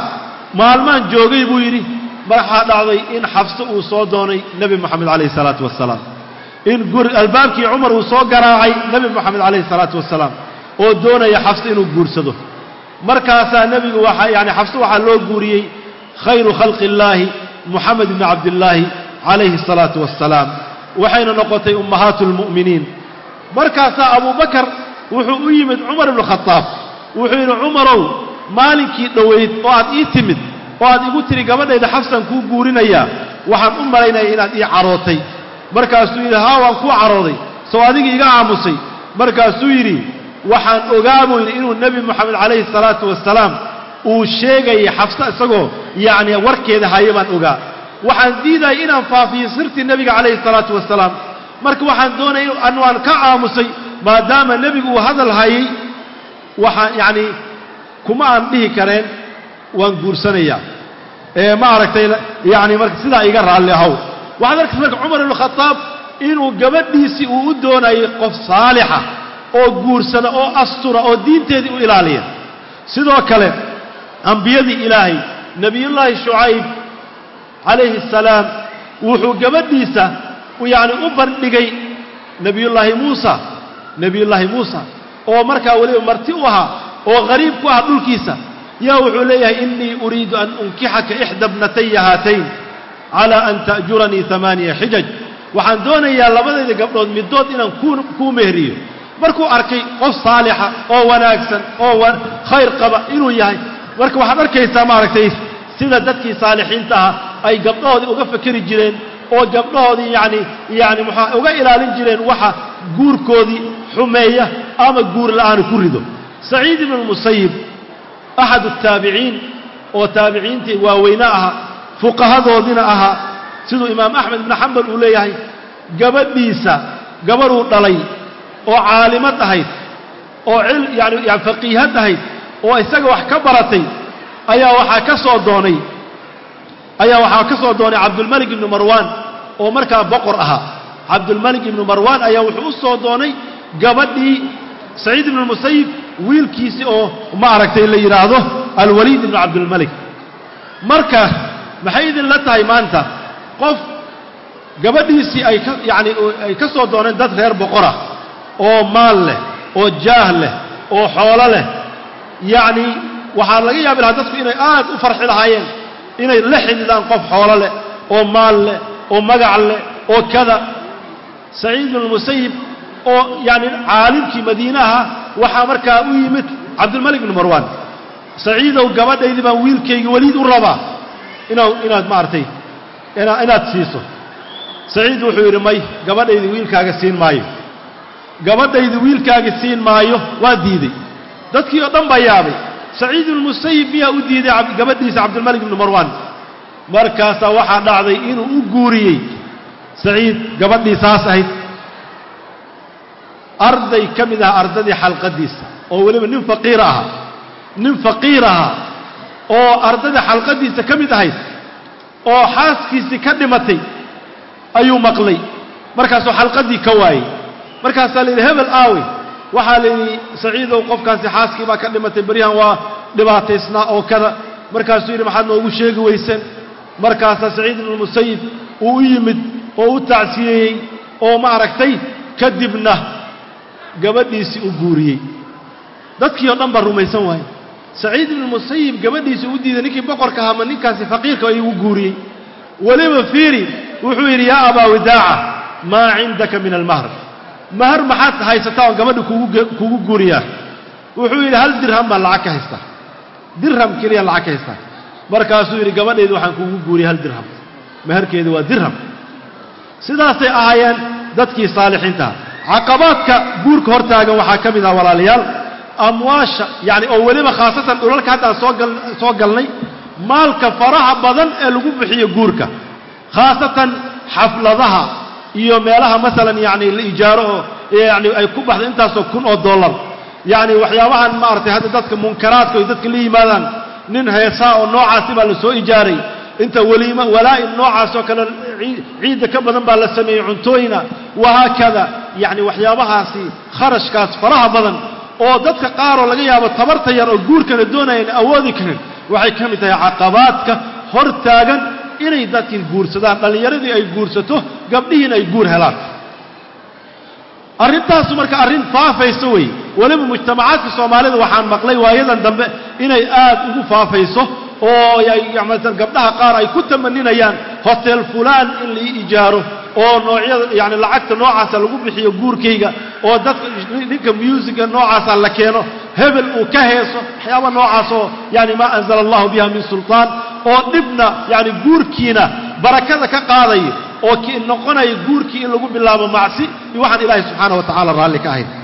maalmaan joogay buu yidhi waxaa dhacday in xafse uu soo doonay nebi moxamed calayhi salaatu wasalaam in guri albaabkii cumar uu soo garaacay nebi moxamed calayhi salaatu wasalaam oo doonaya xafse inuu guursado markaasaa nebigu waxaa yani xafse waxaa loo guuriyey khayru khalqi illaahi moxamed ibni cabdillaahi calayhi الsalaatu wassalaam waxayna noqotay ummahaatu اlmu'miniin markaasaa abubakar wuxuu u yimid cumar ibnu khadaab wuxuu yidhi cumarow maalinkii dhowayd oo aad ii timid oo aad igu tiri gabadhayda xafsan kuu guurinayaa waxaan u malaynaya inaad ii carootay markaasuu yidhi haa waan kuu carooday soo adigii iga aamusay markaasuu yidhi waxaan ogaa buu yidhi inuu nebi moxamed calayhi الsalaatu wasalaam uu sheegayay xafse isagoo yacni warkeeda hayo baan ogaa waxaan diidayay inaan faafiyo sirtii nebiga calayhi الsalaatu wasalaam marka waxaan doonaya an waan ka aamusay maadaama nebigu uu hadal hayay waxaan yacni kuma aan dhihi kareen waan guursanayaa ee ma aragtay yacni marka sidaa iga raalli ahow waxaad arkaysa marka cumar ibnu khadaab inuu gabadhiisii uu u doonayay qof saalixa oo guursada oo astura oo diinteedii u ilaaliya sidoo kale ambiyadii ilaahay nebiyullaahi shucayb calayhi الsalaam wuxuu gabadhiisa yacni u bandhigay nebiyullaahi muusa nebiyullaahi muusa oo markaa weliba marti u ahaa oo qariib ku ah dhulkiisa yaa wuxuu leeyahay innii uriidu an unkixaka ixda bnataya haatayn calaa an ta'juranii amaaniya xijaj waxaan doonayaa labadayda gabdhood middood inaan kuu mehriyo markuu arkay qof saalixa oo wanaagsan oo khayr qaba inuu yahay marka waxaad arkaysaa maaragtay sida dadkii saalixiinta ahaa ay gabdhahoodii uga fakeri jireen oo gabdhahoodii yacni yacni muxua uga ilaalin jireen waxa guurkoodii xumeeya ama guur la'aanu ku rido saciid ibnu lmusayib axad الtaabiciin oo taabiciintii waaweyne ahaa fuqahadoodina ahaa siduu imaam axmed ibnu xambal uu leeyahay gabadhiisa gabadhuu dhalay oo caalimad ahayd oo yani yani faqiihad ahayd oo isaga wax ka baratay ayaa waxaa ka soo doonay ayaa waxaa ka soo doonay cabdulmalik ibnu marwaan oo markaa boqor ahaa cabdulmalik ibnu marwaan ayaa wuxuu u soo doonay gabadhii saciid ibnu musayib wiilkiisii oo ma aragtay la yidhaahdo alwaliid ibnu cabdilmalik marka maxay idin la tahay maanta qof gabadhiisii ay ka yacni ay ka soo dooneen dad reer boqorah oo maal leh oo jaah leh oo xoolo leh yacni waxaa laga yaabi lahaa dadku inay aad u farxi lahaayeen inay la xidhiidaan qof xoolo leh oo maal leh oo magac leh oo kada saciid ibnu musayib oo yacni caalimkii madiinaha waxaa markaa u yimid cabdilmalik ibnu marwaan saciidow gabadhaydii baan wiilkayga weliid u rabaa inaad inaad maaragtay ina inaad siiso saciid wuxuu yidhi may gabadhaydii wiilkaaga siin maayo gabadhaydii wiilkaaga siin maayo waa diiday dadkii oo dhan baa yaabay saciid ibnumusayib miyaa u diiday gabadhiisa cabdilmalik ibnu marwaan markaasaa waxaa dhacday inuu u guuriyey saciid gabadhii saas ahayd arday ka mid aha ardadii xalqaddiisa oo weliba nin faqiir ahaa nin faqiir ahaa oo ardadii xalqaddiisa ka mid ahayd oo xaaskiisii ka dhimatay ayuu maqlay markaasuu xalqaddii ka waayey markaasaa la yidhi hebel aawe waxaa la yidhi saciidow qofkaasi xaaskii baa ka dhimatay beryahan waa dhibaataysnaa oo kada markaasuu yidhi maxaad noogu sheegi weyseen markaasaa saciid ibnumusayib uu u yimid oo u tacsiyeeyey oo ma aragtay kadibna gabadhiisii u guuriyey dadkii oo dhan baa rumaysan waaye saciid ibnumusayib gabadhiisii u diiday ninkii boqorka ahaa ma ninkaasi faqiirka ayuu u guuriyey weliba fiiri wuxuu yidhi yaa abaa widaaca maa cindaka min almahr mahar maxaad haysataa oon gabadha kugu guuriyaa wuxuu yidhi hal dirham baan lacag ka haystaa dirham keliya lacag ka haystaa markaasuu yidhi gabadhaydu waxaan kugu guuriyay hal dirham maharkeedu waa dirham sidaasay ahaayeen dadkii saalixiintaha caqabaadka guurka hor taagan waxaa ka mid ah walaalayaal amwaasha yacni oo weliba khaasatan dhulalka haddaan soo gal soo galnay maalka faraha badan ee lagu bixiyo guurka khaasatan xafladaha iyo meelaha masalan yacni la ijaaro oo yacni ay ku baxdo intaasoo kun oo dollar yacni waxyaabahan maaragtay hadda dadka munkaraadka ay dadka la yimaadaan nin heesaa oo noocaasi baa la soo ijaaray inta weliima walaa'im noocaasoo kale ciidda ka badan baa la sameeyey cuntooyina wahaakada yacni waxyaabahaasi kharashkaas faraha badan oo dadka qaaroo laga yaabo tabarta yar oo guurkana doonayaan awoodi karin waxay ka mid tahay caqabaadka hor taagan inay dadkii guursadaan dhallinyaradii ay guursato gabdhihiina ay guur helaan arrintaasu marka arrin faafayso wey weliba mujtamacaadka soomaalida waxaan maqlay waayadan dambe inay aad ugu faafayso oo yamalan gabdhaha qaar ay ku tamaninayaan hotel fulaan in lai ijaaro oo noocyada yani lacagta noocaasa lagu bixiyo guurkayga oo dadka ninka musiga noocaasa la keeno hebel uu ka heeso waxyaaba noocaas oo yani maa anzala allahu biha min sulطaan oo dhibna yani guurkiina barakada ka qaadaya oo ki noqonaya guurkii in lagu bilaabo macsi iyo waxaan ilaahay subxaana wa tacala raalli ka ahayn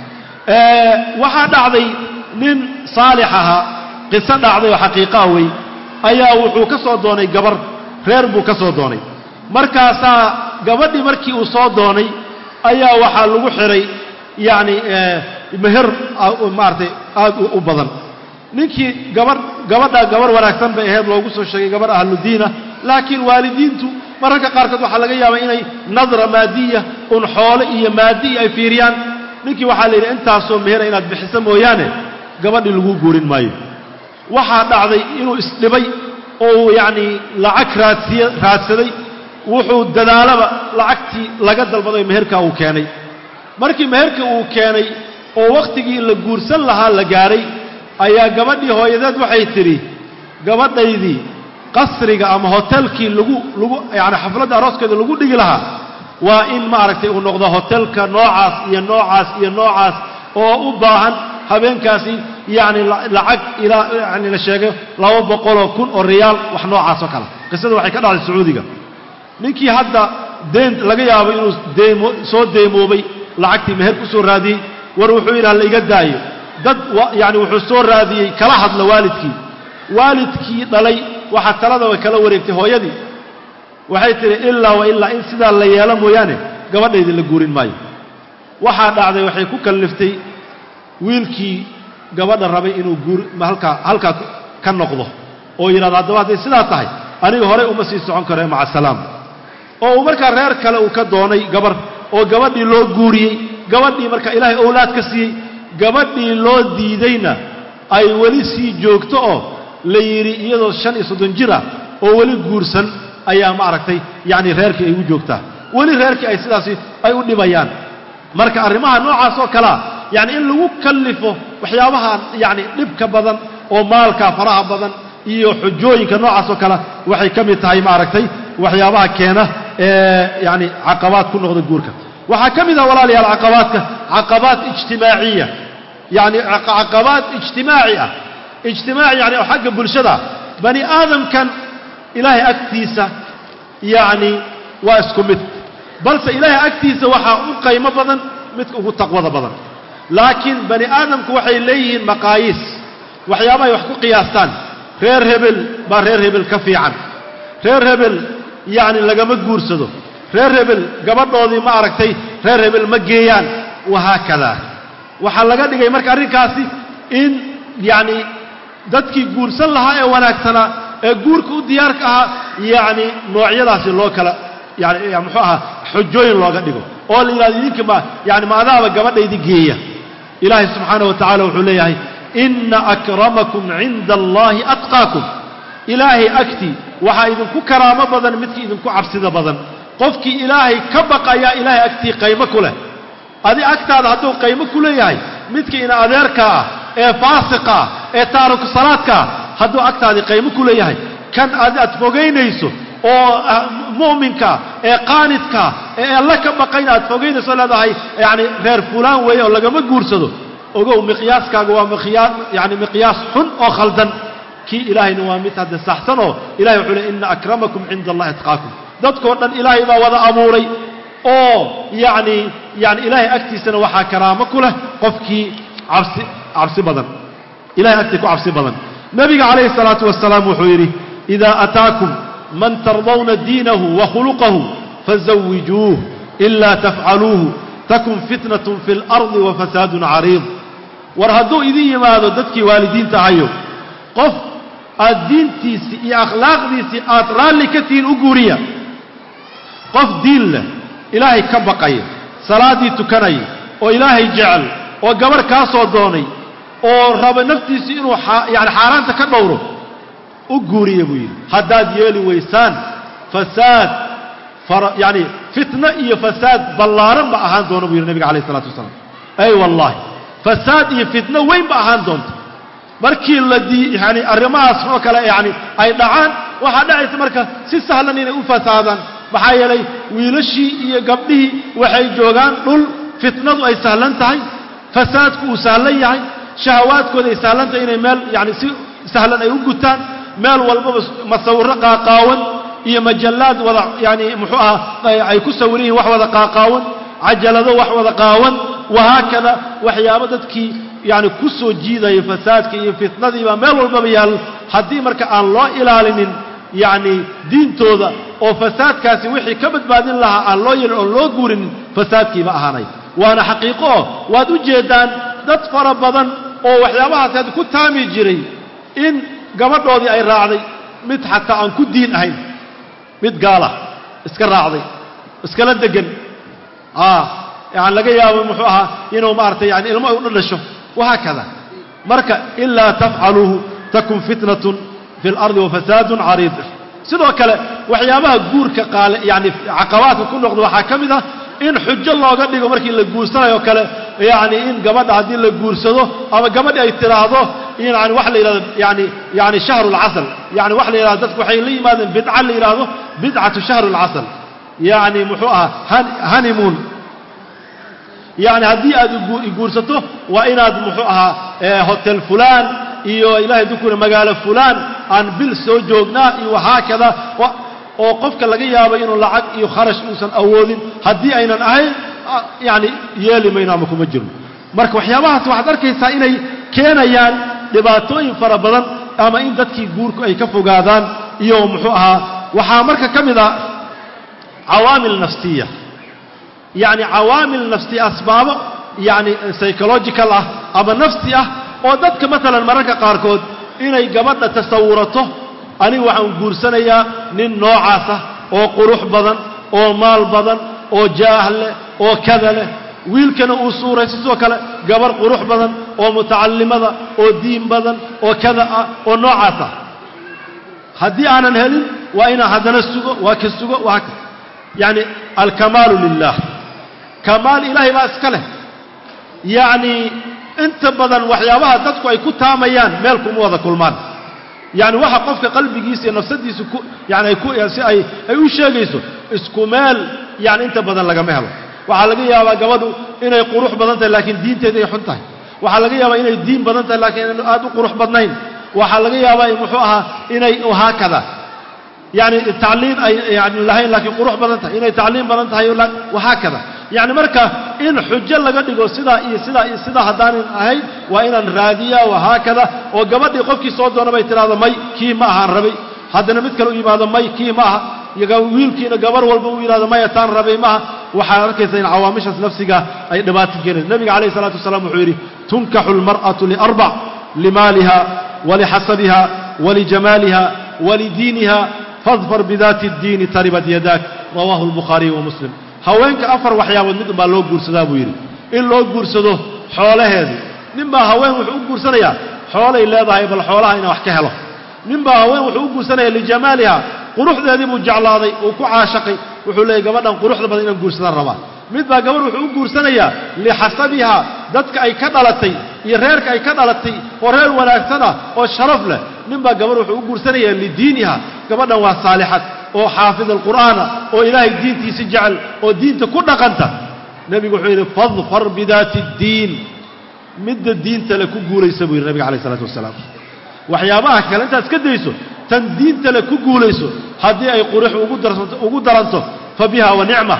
waxaa dhacday nin saalix ahaa qiso dhacday oo xaqiiqaa wey ayaa wuxuu ka soo doonay gabar reer buu ka soo doonay markaasaa gabadhii markii uu soo doonay ayaa waxaa lagu xihay yacni meher maaratay aad u badan ninkii gabar gabadha gabar wanaagsan bay ahayd loogu soo sheegay gabar ahludiina laakiin waalidiintu mararka qaarkood waxaa laga yaabaa inay nadra maadiya un xoole iyo maadiya ay fiiriyaan ninkii waxaa la yidhi intaasoo mehera inaad bixiso mooyaane gabadhii lagu guurin maayo waxaa dhacday inuu isdhibay oo uu yacnii lacag raadsiye raadsaday wuxuu dadaalaba lacagtii laga dalbaday meherkaa uu keenay markii meherka uu keenay oo wakhtigii la guursan lahaa la gaadhay ayaa gabadhii hooyadeed waxay tidhi gabadhaydii qasriga ama hotelkii lagu lagu yacni xafladda arooskeeda lagu dhigi lahaa waa in maaragtay uu noqdo hotelka noocaas iyo noocaas iyo noocaas oo u baahan habeenkaasi yacni lacag ilaa yani la sheegay laba boqoloo kun oo riyaal wax noocaas oo kale qisada waxay ka dhacday sacuudiga ninkii hadda deen laga yaabo inuu deemo soo deemoobay lacagtii meher ku soo raadiyey war wuxuu yidhaha la iga daayo dad yacni wuxuu soo raadiyey kala hadla waalidkii waalidkii dhalay waxaa taladaba kala wareegtay hooyadii waxay tidhi ilaa wa ilaa in sidaa la yeelo mooyaane gabadhaydi la guurin maayo waxaa dhacday waxay ku kalliftay wiilkii gabadha rabay inuu guur halkaa halkaa ka noqdo oo yidhahdo haddaba hadday sidaa tahay aniga horey uma sii socon karo maca asalaam oo uu markaa reer kale uu ka doonay gabar oo gabadhii loo guuriyey gabadhii marka ilaahay owlaad ka siiyey gabadhii loo diidayna ay weli sii joogto oo la yidhi iyadoo shan iyo soddon jir ah oo weli guursan ayaa ma aragtay yacni reerkii ay u joogtaa weli reerkii ay sidaasi ay u dhibayaan marka arrimaha noocaas oo kalea yacni in lagu kallifo waxyaabaha yacni dhibka badan oo maalka faraha badan iyo xujooyinka noocaas oo kale waxay ka mid tahay maaragtay waxyaabaha keena ee yacni caqabaad ku noqda guurka waxaa ka mid ah walaalayaal caqabaadka caqabaad ijtimaaciya yacni caqabaad ijtimaaci ah ijtimaaci yani oo xagga bulshada bani aadamkan ilaahay agtiisa yacni waa isku mid balse ilaahay agtiisa waxaa u qaymo badan midka ugu taqwada badan laakiin bani aadamku waxay leeyihiin maqaayiis waxyaaba ay wax ku qiyaastaan reer hebel baa reer hebel ka fiican reer hebel yacni lagama guursado reer hebel gabadhoodii ma aragtay reer hebel ma geeyaan wahaakadaa waxaa laga dhigay marka arrinkaasi in yacni dadkii guursan lahaa ee wanaagsanaa ee guurka u diyaarka ahaa yacni noocyadaasi loo kala yani muxuu ahaa xujooyin looga dhigo oo la yidhahdo idinka ma yani ma adaaba gabadhaydi geeya ilaahay subxaana wa tacala wuxuu leeyahay inna akramakum cinda allaahi atqaakum ilaahay agtii waxaa idinku karaamo badan midkii idinku cabsida badan qofkii ilaahay ka baqayaa ilaahay agtii qaymo ku leh adi agtaada hadduu qaymo ku leeyahay midka ina adeerka ah ee faasiqa ah ee taariku salaadka ah hadduu agtaadii qaymo ku leeyahay kan adi aad fogaynayso oo mu'minkaa ee qaanidkaa ee alla ka baqayna aad fogaynayso leedahay yacni reer fulaan weeye oo lagama guursado ogow miqyaaskaaga waa miqyaa yani miqyaas xun oo khaldan kii ilaahayna waa mid hadda saxsan oo ilahay wuxuu ley inna akramakum cinda allahi atqaakum dadkoo dhan ilaahay baa wada abuuray oo yacni yani ilaahay agtiisana waxaa karaamo ku leh qofkii cabsi cabsi badan ilahay agtii ku cabsi badan nebiga calayhi الsalaatu wasalaam wuxuu yidhi idaa ataakum man tardawna diinahu wa khuluqahu fazawijuuh ilaa tafcaluuhu takun fitnaة fi اlardi wa fasaadun cariid war hadduu idin yimaado dadkii waalidiinta ahayo qof aad diintiisii iyo akhlaaqdiisii aad raalli ka tihiin u guuriya qof diin leh ilaahay ka baqaya salaaddii tukanaya oo ilaahay jecel oo gabarh kaa soo doonay oo raba naftiisii inuu yani xaaraanta ka dhowro u guuriya buu yidhi haddaad yeeli weysaan fasaad yani fitno iyo fasaad ballaaran ba ahaan doona buu yidhi nabiga alayh isalaatu wasalaam ay wallahi fasaad iyo fitno weyn ba ahaan doonta markii la dii yani arrimahaas oo kale yani ay dhacaan waxaa dhacaysa marka si sahlan inay u fasaadaan maxaa yeelay wiilashii iyo gabdhihii waxay joogaan dhul fitnadu ay sahlan tahay fasaadku uu sahlan yahay shahawaadkooda ay sahlan tahay inay meel yani si sahlan ay u gutaan meel walbaba masawiro qaaqaawan iyo majallaad wada yani muxuu ahaa ay ku sawiran yihiin wax wada qaaqaawan cajalado wax wada qaawan wahaakada waxyaabo dadkii yani ku soo jiidaya fasaadka iyo fitnadiibaa meel walbaba yaal haddii marka aan loo ilaalinin yacni diintooda oo fasaadkaasi wixii ka badbaadin lahaa aan loo yeelin oon loo guurinin fasaadkiiba ahaanay waana xaqiiqo oo waad u jeeddaan dad fara badan oo waxyaabahaas had ku taami jiray in gabadhoodii ay raacday mid xataa aan ku diin ahayn mid gaala iska raacday iskala degan yani laga yaabo muxuu ahaa inuu maaragtay yani ilmo ay u dhadhasho wahaakada marka ilaa tafcaluuhu takun fitnatun fi اlardi wafasaadun cariid sidoo kale waxyaabaha guurka qaale yani caqabaadka ku noqda waxaa ka mid ah in xujo looga dhigo markii la guursanayo kale yani in gabadha haddii la guursado ama gabadhi ay tiraahdo yani wax la yidhahdo yani yani shahru اlcasal yani wax la yidhahdo dadku waxay la yimaadeen bidca la yidhaahdo bidcatu shahru اlcasal yani muxuu ahaa honeymoon yani haddii aad guursato waa inaad muxuu ahaa hotel fulaan iyo ilahay dukuna magaalo fulaan aan bil soo joognaa iyo wahaakada oo qofka laga yaabo inuu lacag iyo kharash uusan awoodin haddii aynan ahayn yani yeeli mayno ama kuma jirno marka waxyaabahaas waxaad arkaysaa inay keenayaan dhibaatooyin fara badan ama in dadkii guurku ay ka fogaadaan iyo muxuu ahaa waxaa marka ka mid ah cawaamil nafsiya yacni cawaamil nafsi asbaabo yacni psychological ah ama nafsi ah oo dadka maalan mararka qaarkood inay gabadha tasawurato anigu waxaan guursanayaa nin noocaas ah oo qurux badan oo maal badan oo jaah leh oo kada leh wiilkana uu suurayso sidoo kale gabar qurux badan oo mutacallimada oo diin badan oo kada ah oo noocaas ah haddii aanan helin waa inaan haddana sugo waa ka sugo waa ka yacni alkamaalu lilah kamaal ilaahay baa iska leh yacnii inta badan waxyaabaha dadku ay ku taamayaan meel kuma wada kulmaan yacni waxa qofka qalbigiisa iyo nafsadiisa ku yani ay ku si ay ay u sheegayso isku meel yani inta badan lagama helo waxaa laga yaabaa gabadhu inay qurux badan tahay laakiin diinteeda ay xun tahay waxaa laga yaabaa inay diin badan tahay laakiin inay aad u qurux badnayn waxaa laga yaabaa muxuu ahaa inay haakada yani tacliim ay yani lahayn laakiin qurux badan tahay inay tacliim badan tahay wahaakada yani marka in xujo laga dhigo sidaa iyo sidaa iyo sidaa haddaanan ahayn waa inaan raadiyaa wahaakada oo gabadhii qofkii soo doona bay tidhahdo may kii ma ahaan rabay haddana mid kale u yimaado may kii ma aha iyo wiilkiina gabar walba u yidhahdo maya taan rabay maaha waxaad arkaysa in cawaamishaas nafsiga ay dhibaato keenayso nebiga calayh isalaatu wasalaam wuxuu yidhi tunkaxu almar'atu liarbac limaaliha walixasabiha walijamaaliha walidiiniha fadfar bidaati اddiini taribat yadaak rawaahu albukhaariyu wa muslim haweenka afar waxyaabood mid unbaa loo guursadaa buu yidhi in loo guursado xoolaheedii nin baa haween wuxuu u guursanayaa xoolay leedahay bal xoolaha inaan wax ka helo nin baa haween wuxuu u guursanaya lijamaaliha quruxdeedii buu jeclaaday uu ku caashaqay wuxuu leeyay gabadhan quruxda badan inaan guursadaan rabaa mid baa gabadh wuxuu u guursanayaa lixasabiha dadka ay ka dhalatay iyo reerka ay ka dhalatay oo reer wanaagsan ah oo sharaf leh nin baa gabadh wuxuu u guursanayaa lidiiniha gabadhan waa saalixad oo xaafid alqur'aana oo ilaahay diintiisa jecel oo diinta ku dhaqanta nebigu wuxuu yidhi fadfar bidaati اddiin midda diinta le ku guulaysa buu yidhi nabiga alayh isalaatu wasalaam waxyaabaha kale intaad iska dayso tan diinta le ku guulayso haddii ay qurux ugu daranto fa biha wa nicma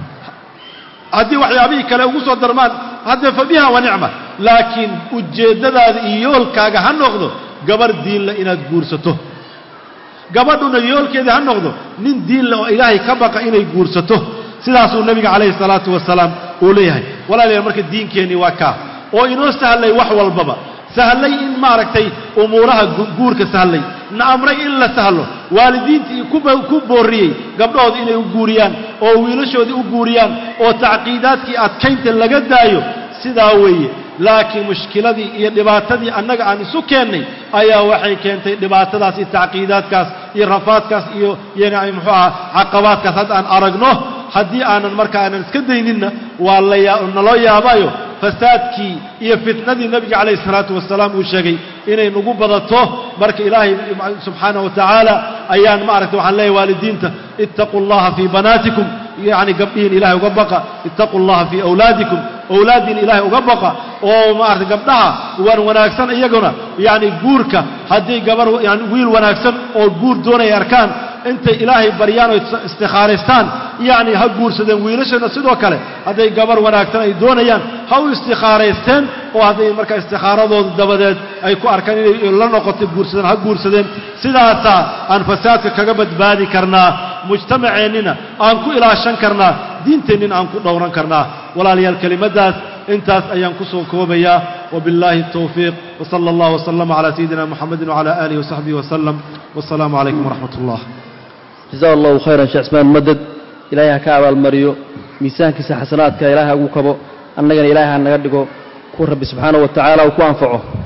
haddii waxyaabihii kale ugu soo darmaan haddee fa biha wa nicma laakiin ujeeddadaada iyo yoolkaaga ha noqdo gabar diinle inaad guursato gabadhuna yoolkeedii ha noqdo nin diinle oo ilaahay ka baqa inay guursato sidaasuu nebiga calayhi salaatu wasalaam uu leeyahay walaalayaal marka diinkeennii waa kaa oo inoo sahlay wax walbaba sahlay in maaragtay umuuraha guurka sahlay na amray in la sahlo waalidiintii ku boorriyey gabdhahooda inay u guuriyaan oo wiilashoodii u guuriyaan oo tacqiidaadkii adkaynta laga daayo sidaa weeye laakiin mushkiladii iyo dhibaatadii annaga aan isu keennay ayaa waxay keentay dhibaatadaas iyo tacqiidaadkaas iyo rafaadkaas iyo yani muxuu aha caqabaadkaas hadda aan aragno haddii aanan marka aanan iska dayninna waa lanaloo yaabayo fasaadkii iyo fitnadii nebiga calayhi isalaatu wasalaam uu sheegay inay nagu badato marka ilaahay subxaanahu wa tacaala ayaan maaragtay waxaan leeyahy waalidiinta ittaquu allaha fii banaatikum yacni gabdhihiin ilahay uga baqa ittaquu allaha fii awlaadikum awlaaddiin ilaahay uga baqa oo maaragtay gabdhaha waan wanaagsan iyaguna yacni guurka haddii gabar yani wiil wanaagsan oo guur doonaya arkaan intay ilaahay baryaan oo istikhaaraystaan yacni ha guursadeen wiilashana sidoo kale hadday gabar wanaagsan ay doonayaan ha u istikhaaraysteen oo hadday markaa istikaaradooda dabadeed ay ku arkaan inay la noqotay guursadeen ha guursadeen sidaasaa aan fasaadka kaga badbaadi karnaa mujtamaceennina aan ku ilaashan karnaa diinteennina aan ku dhowran karnaa walaalayaal kelimaddaas intaas ayaan ku soo koobayaa wabillaahi الtowfiiq wsala allah wslama calaa sayidina muxamedi wcala aalihi wasaxbihi wasalam wasalaamu calaykum waraxmat ullah jaza allahu khayran sheekh cismaan madad ilaahay ha ka abaalmariyo miisaankiisa xasanaadka ilaahay ha ugu kabo annagana ilaahay ha naga dhigo ku rabbi subxaanahu wa tacaala uu ku anfaco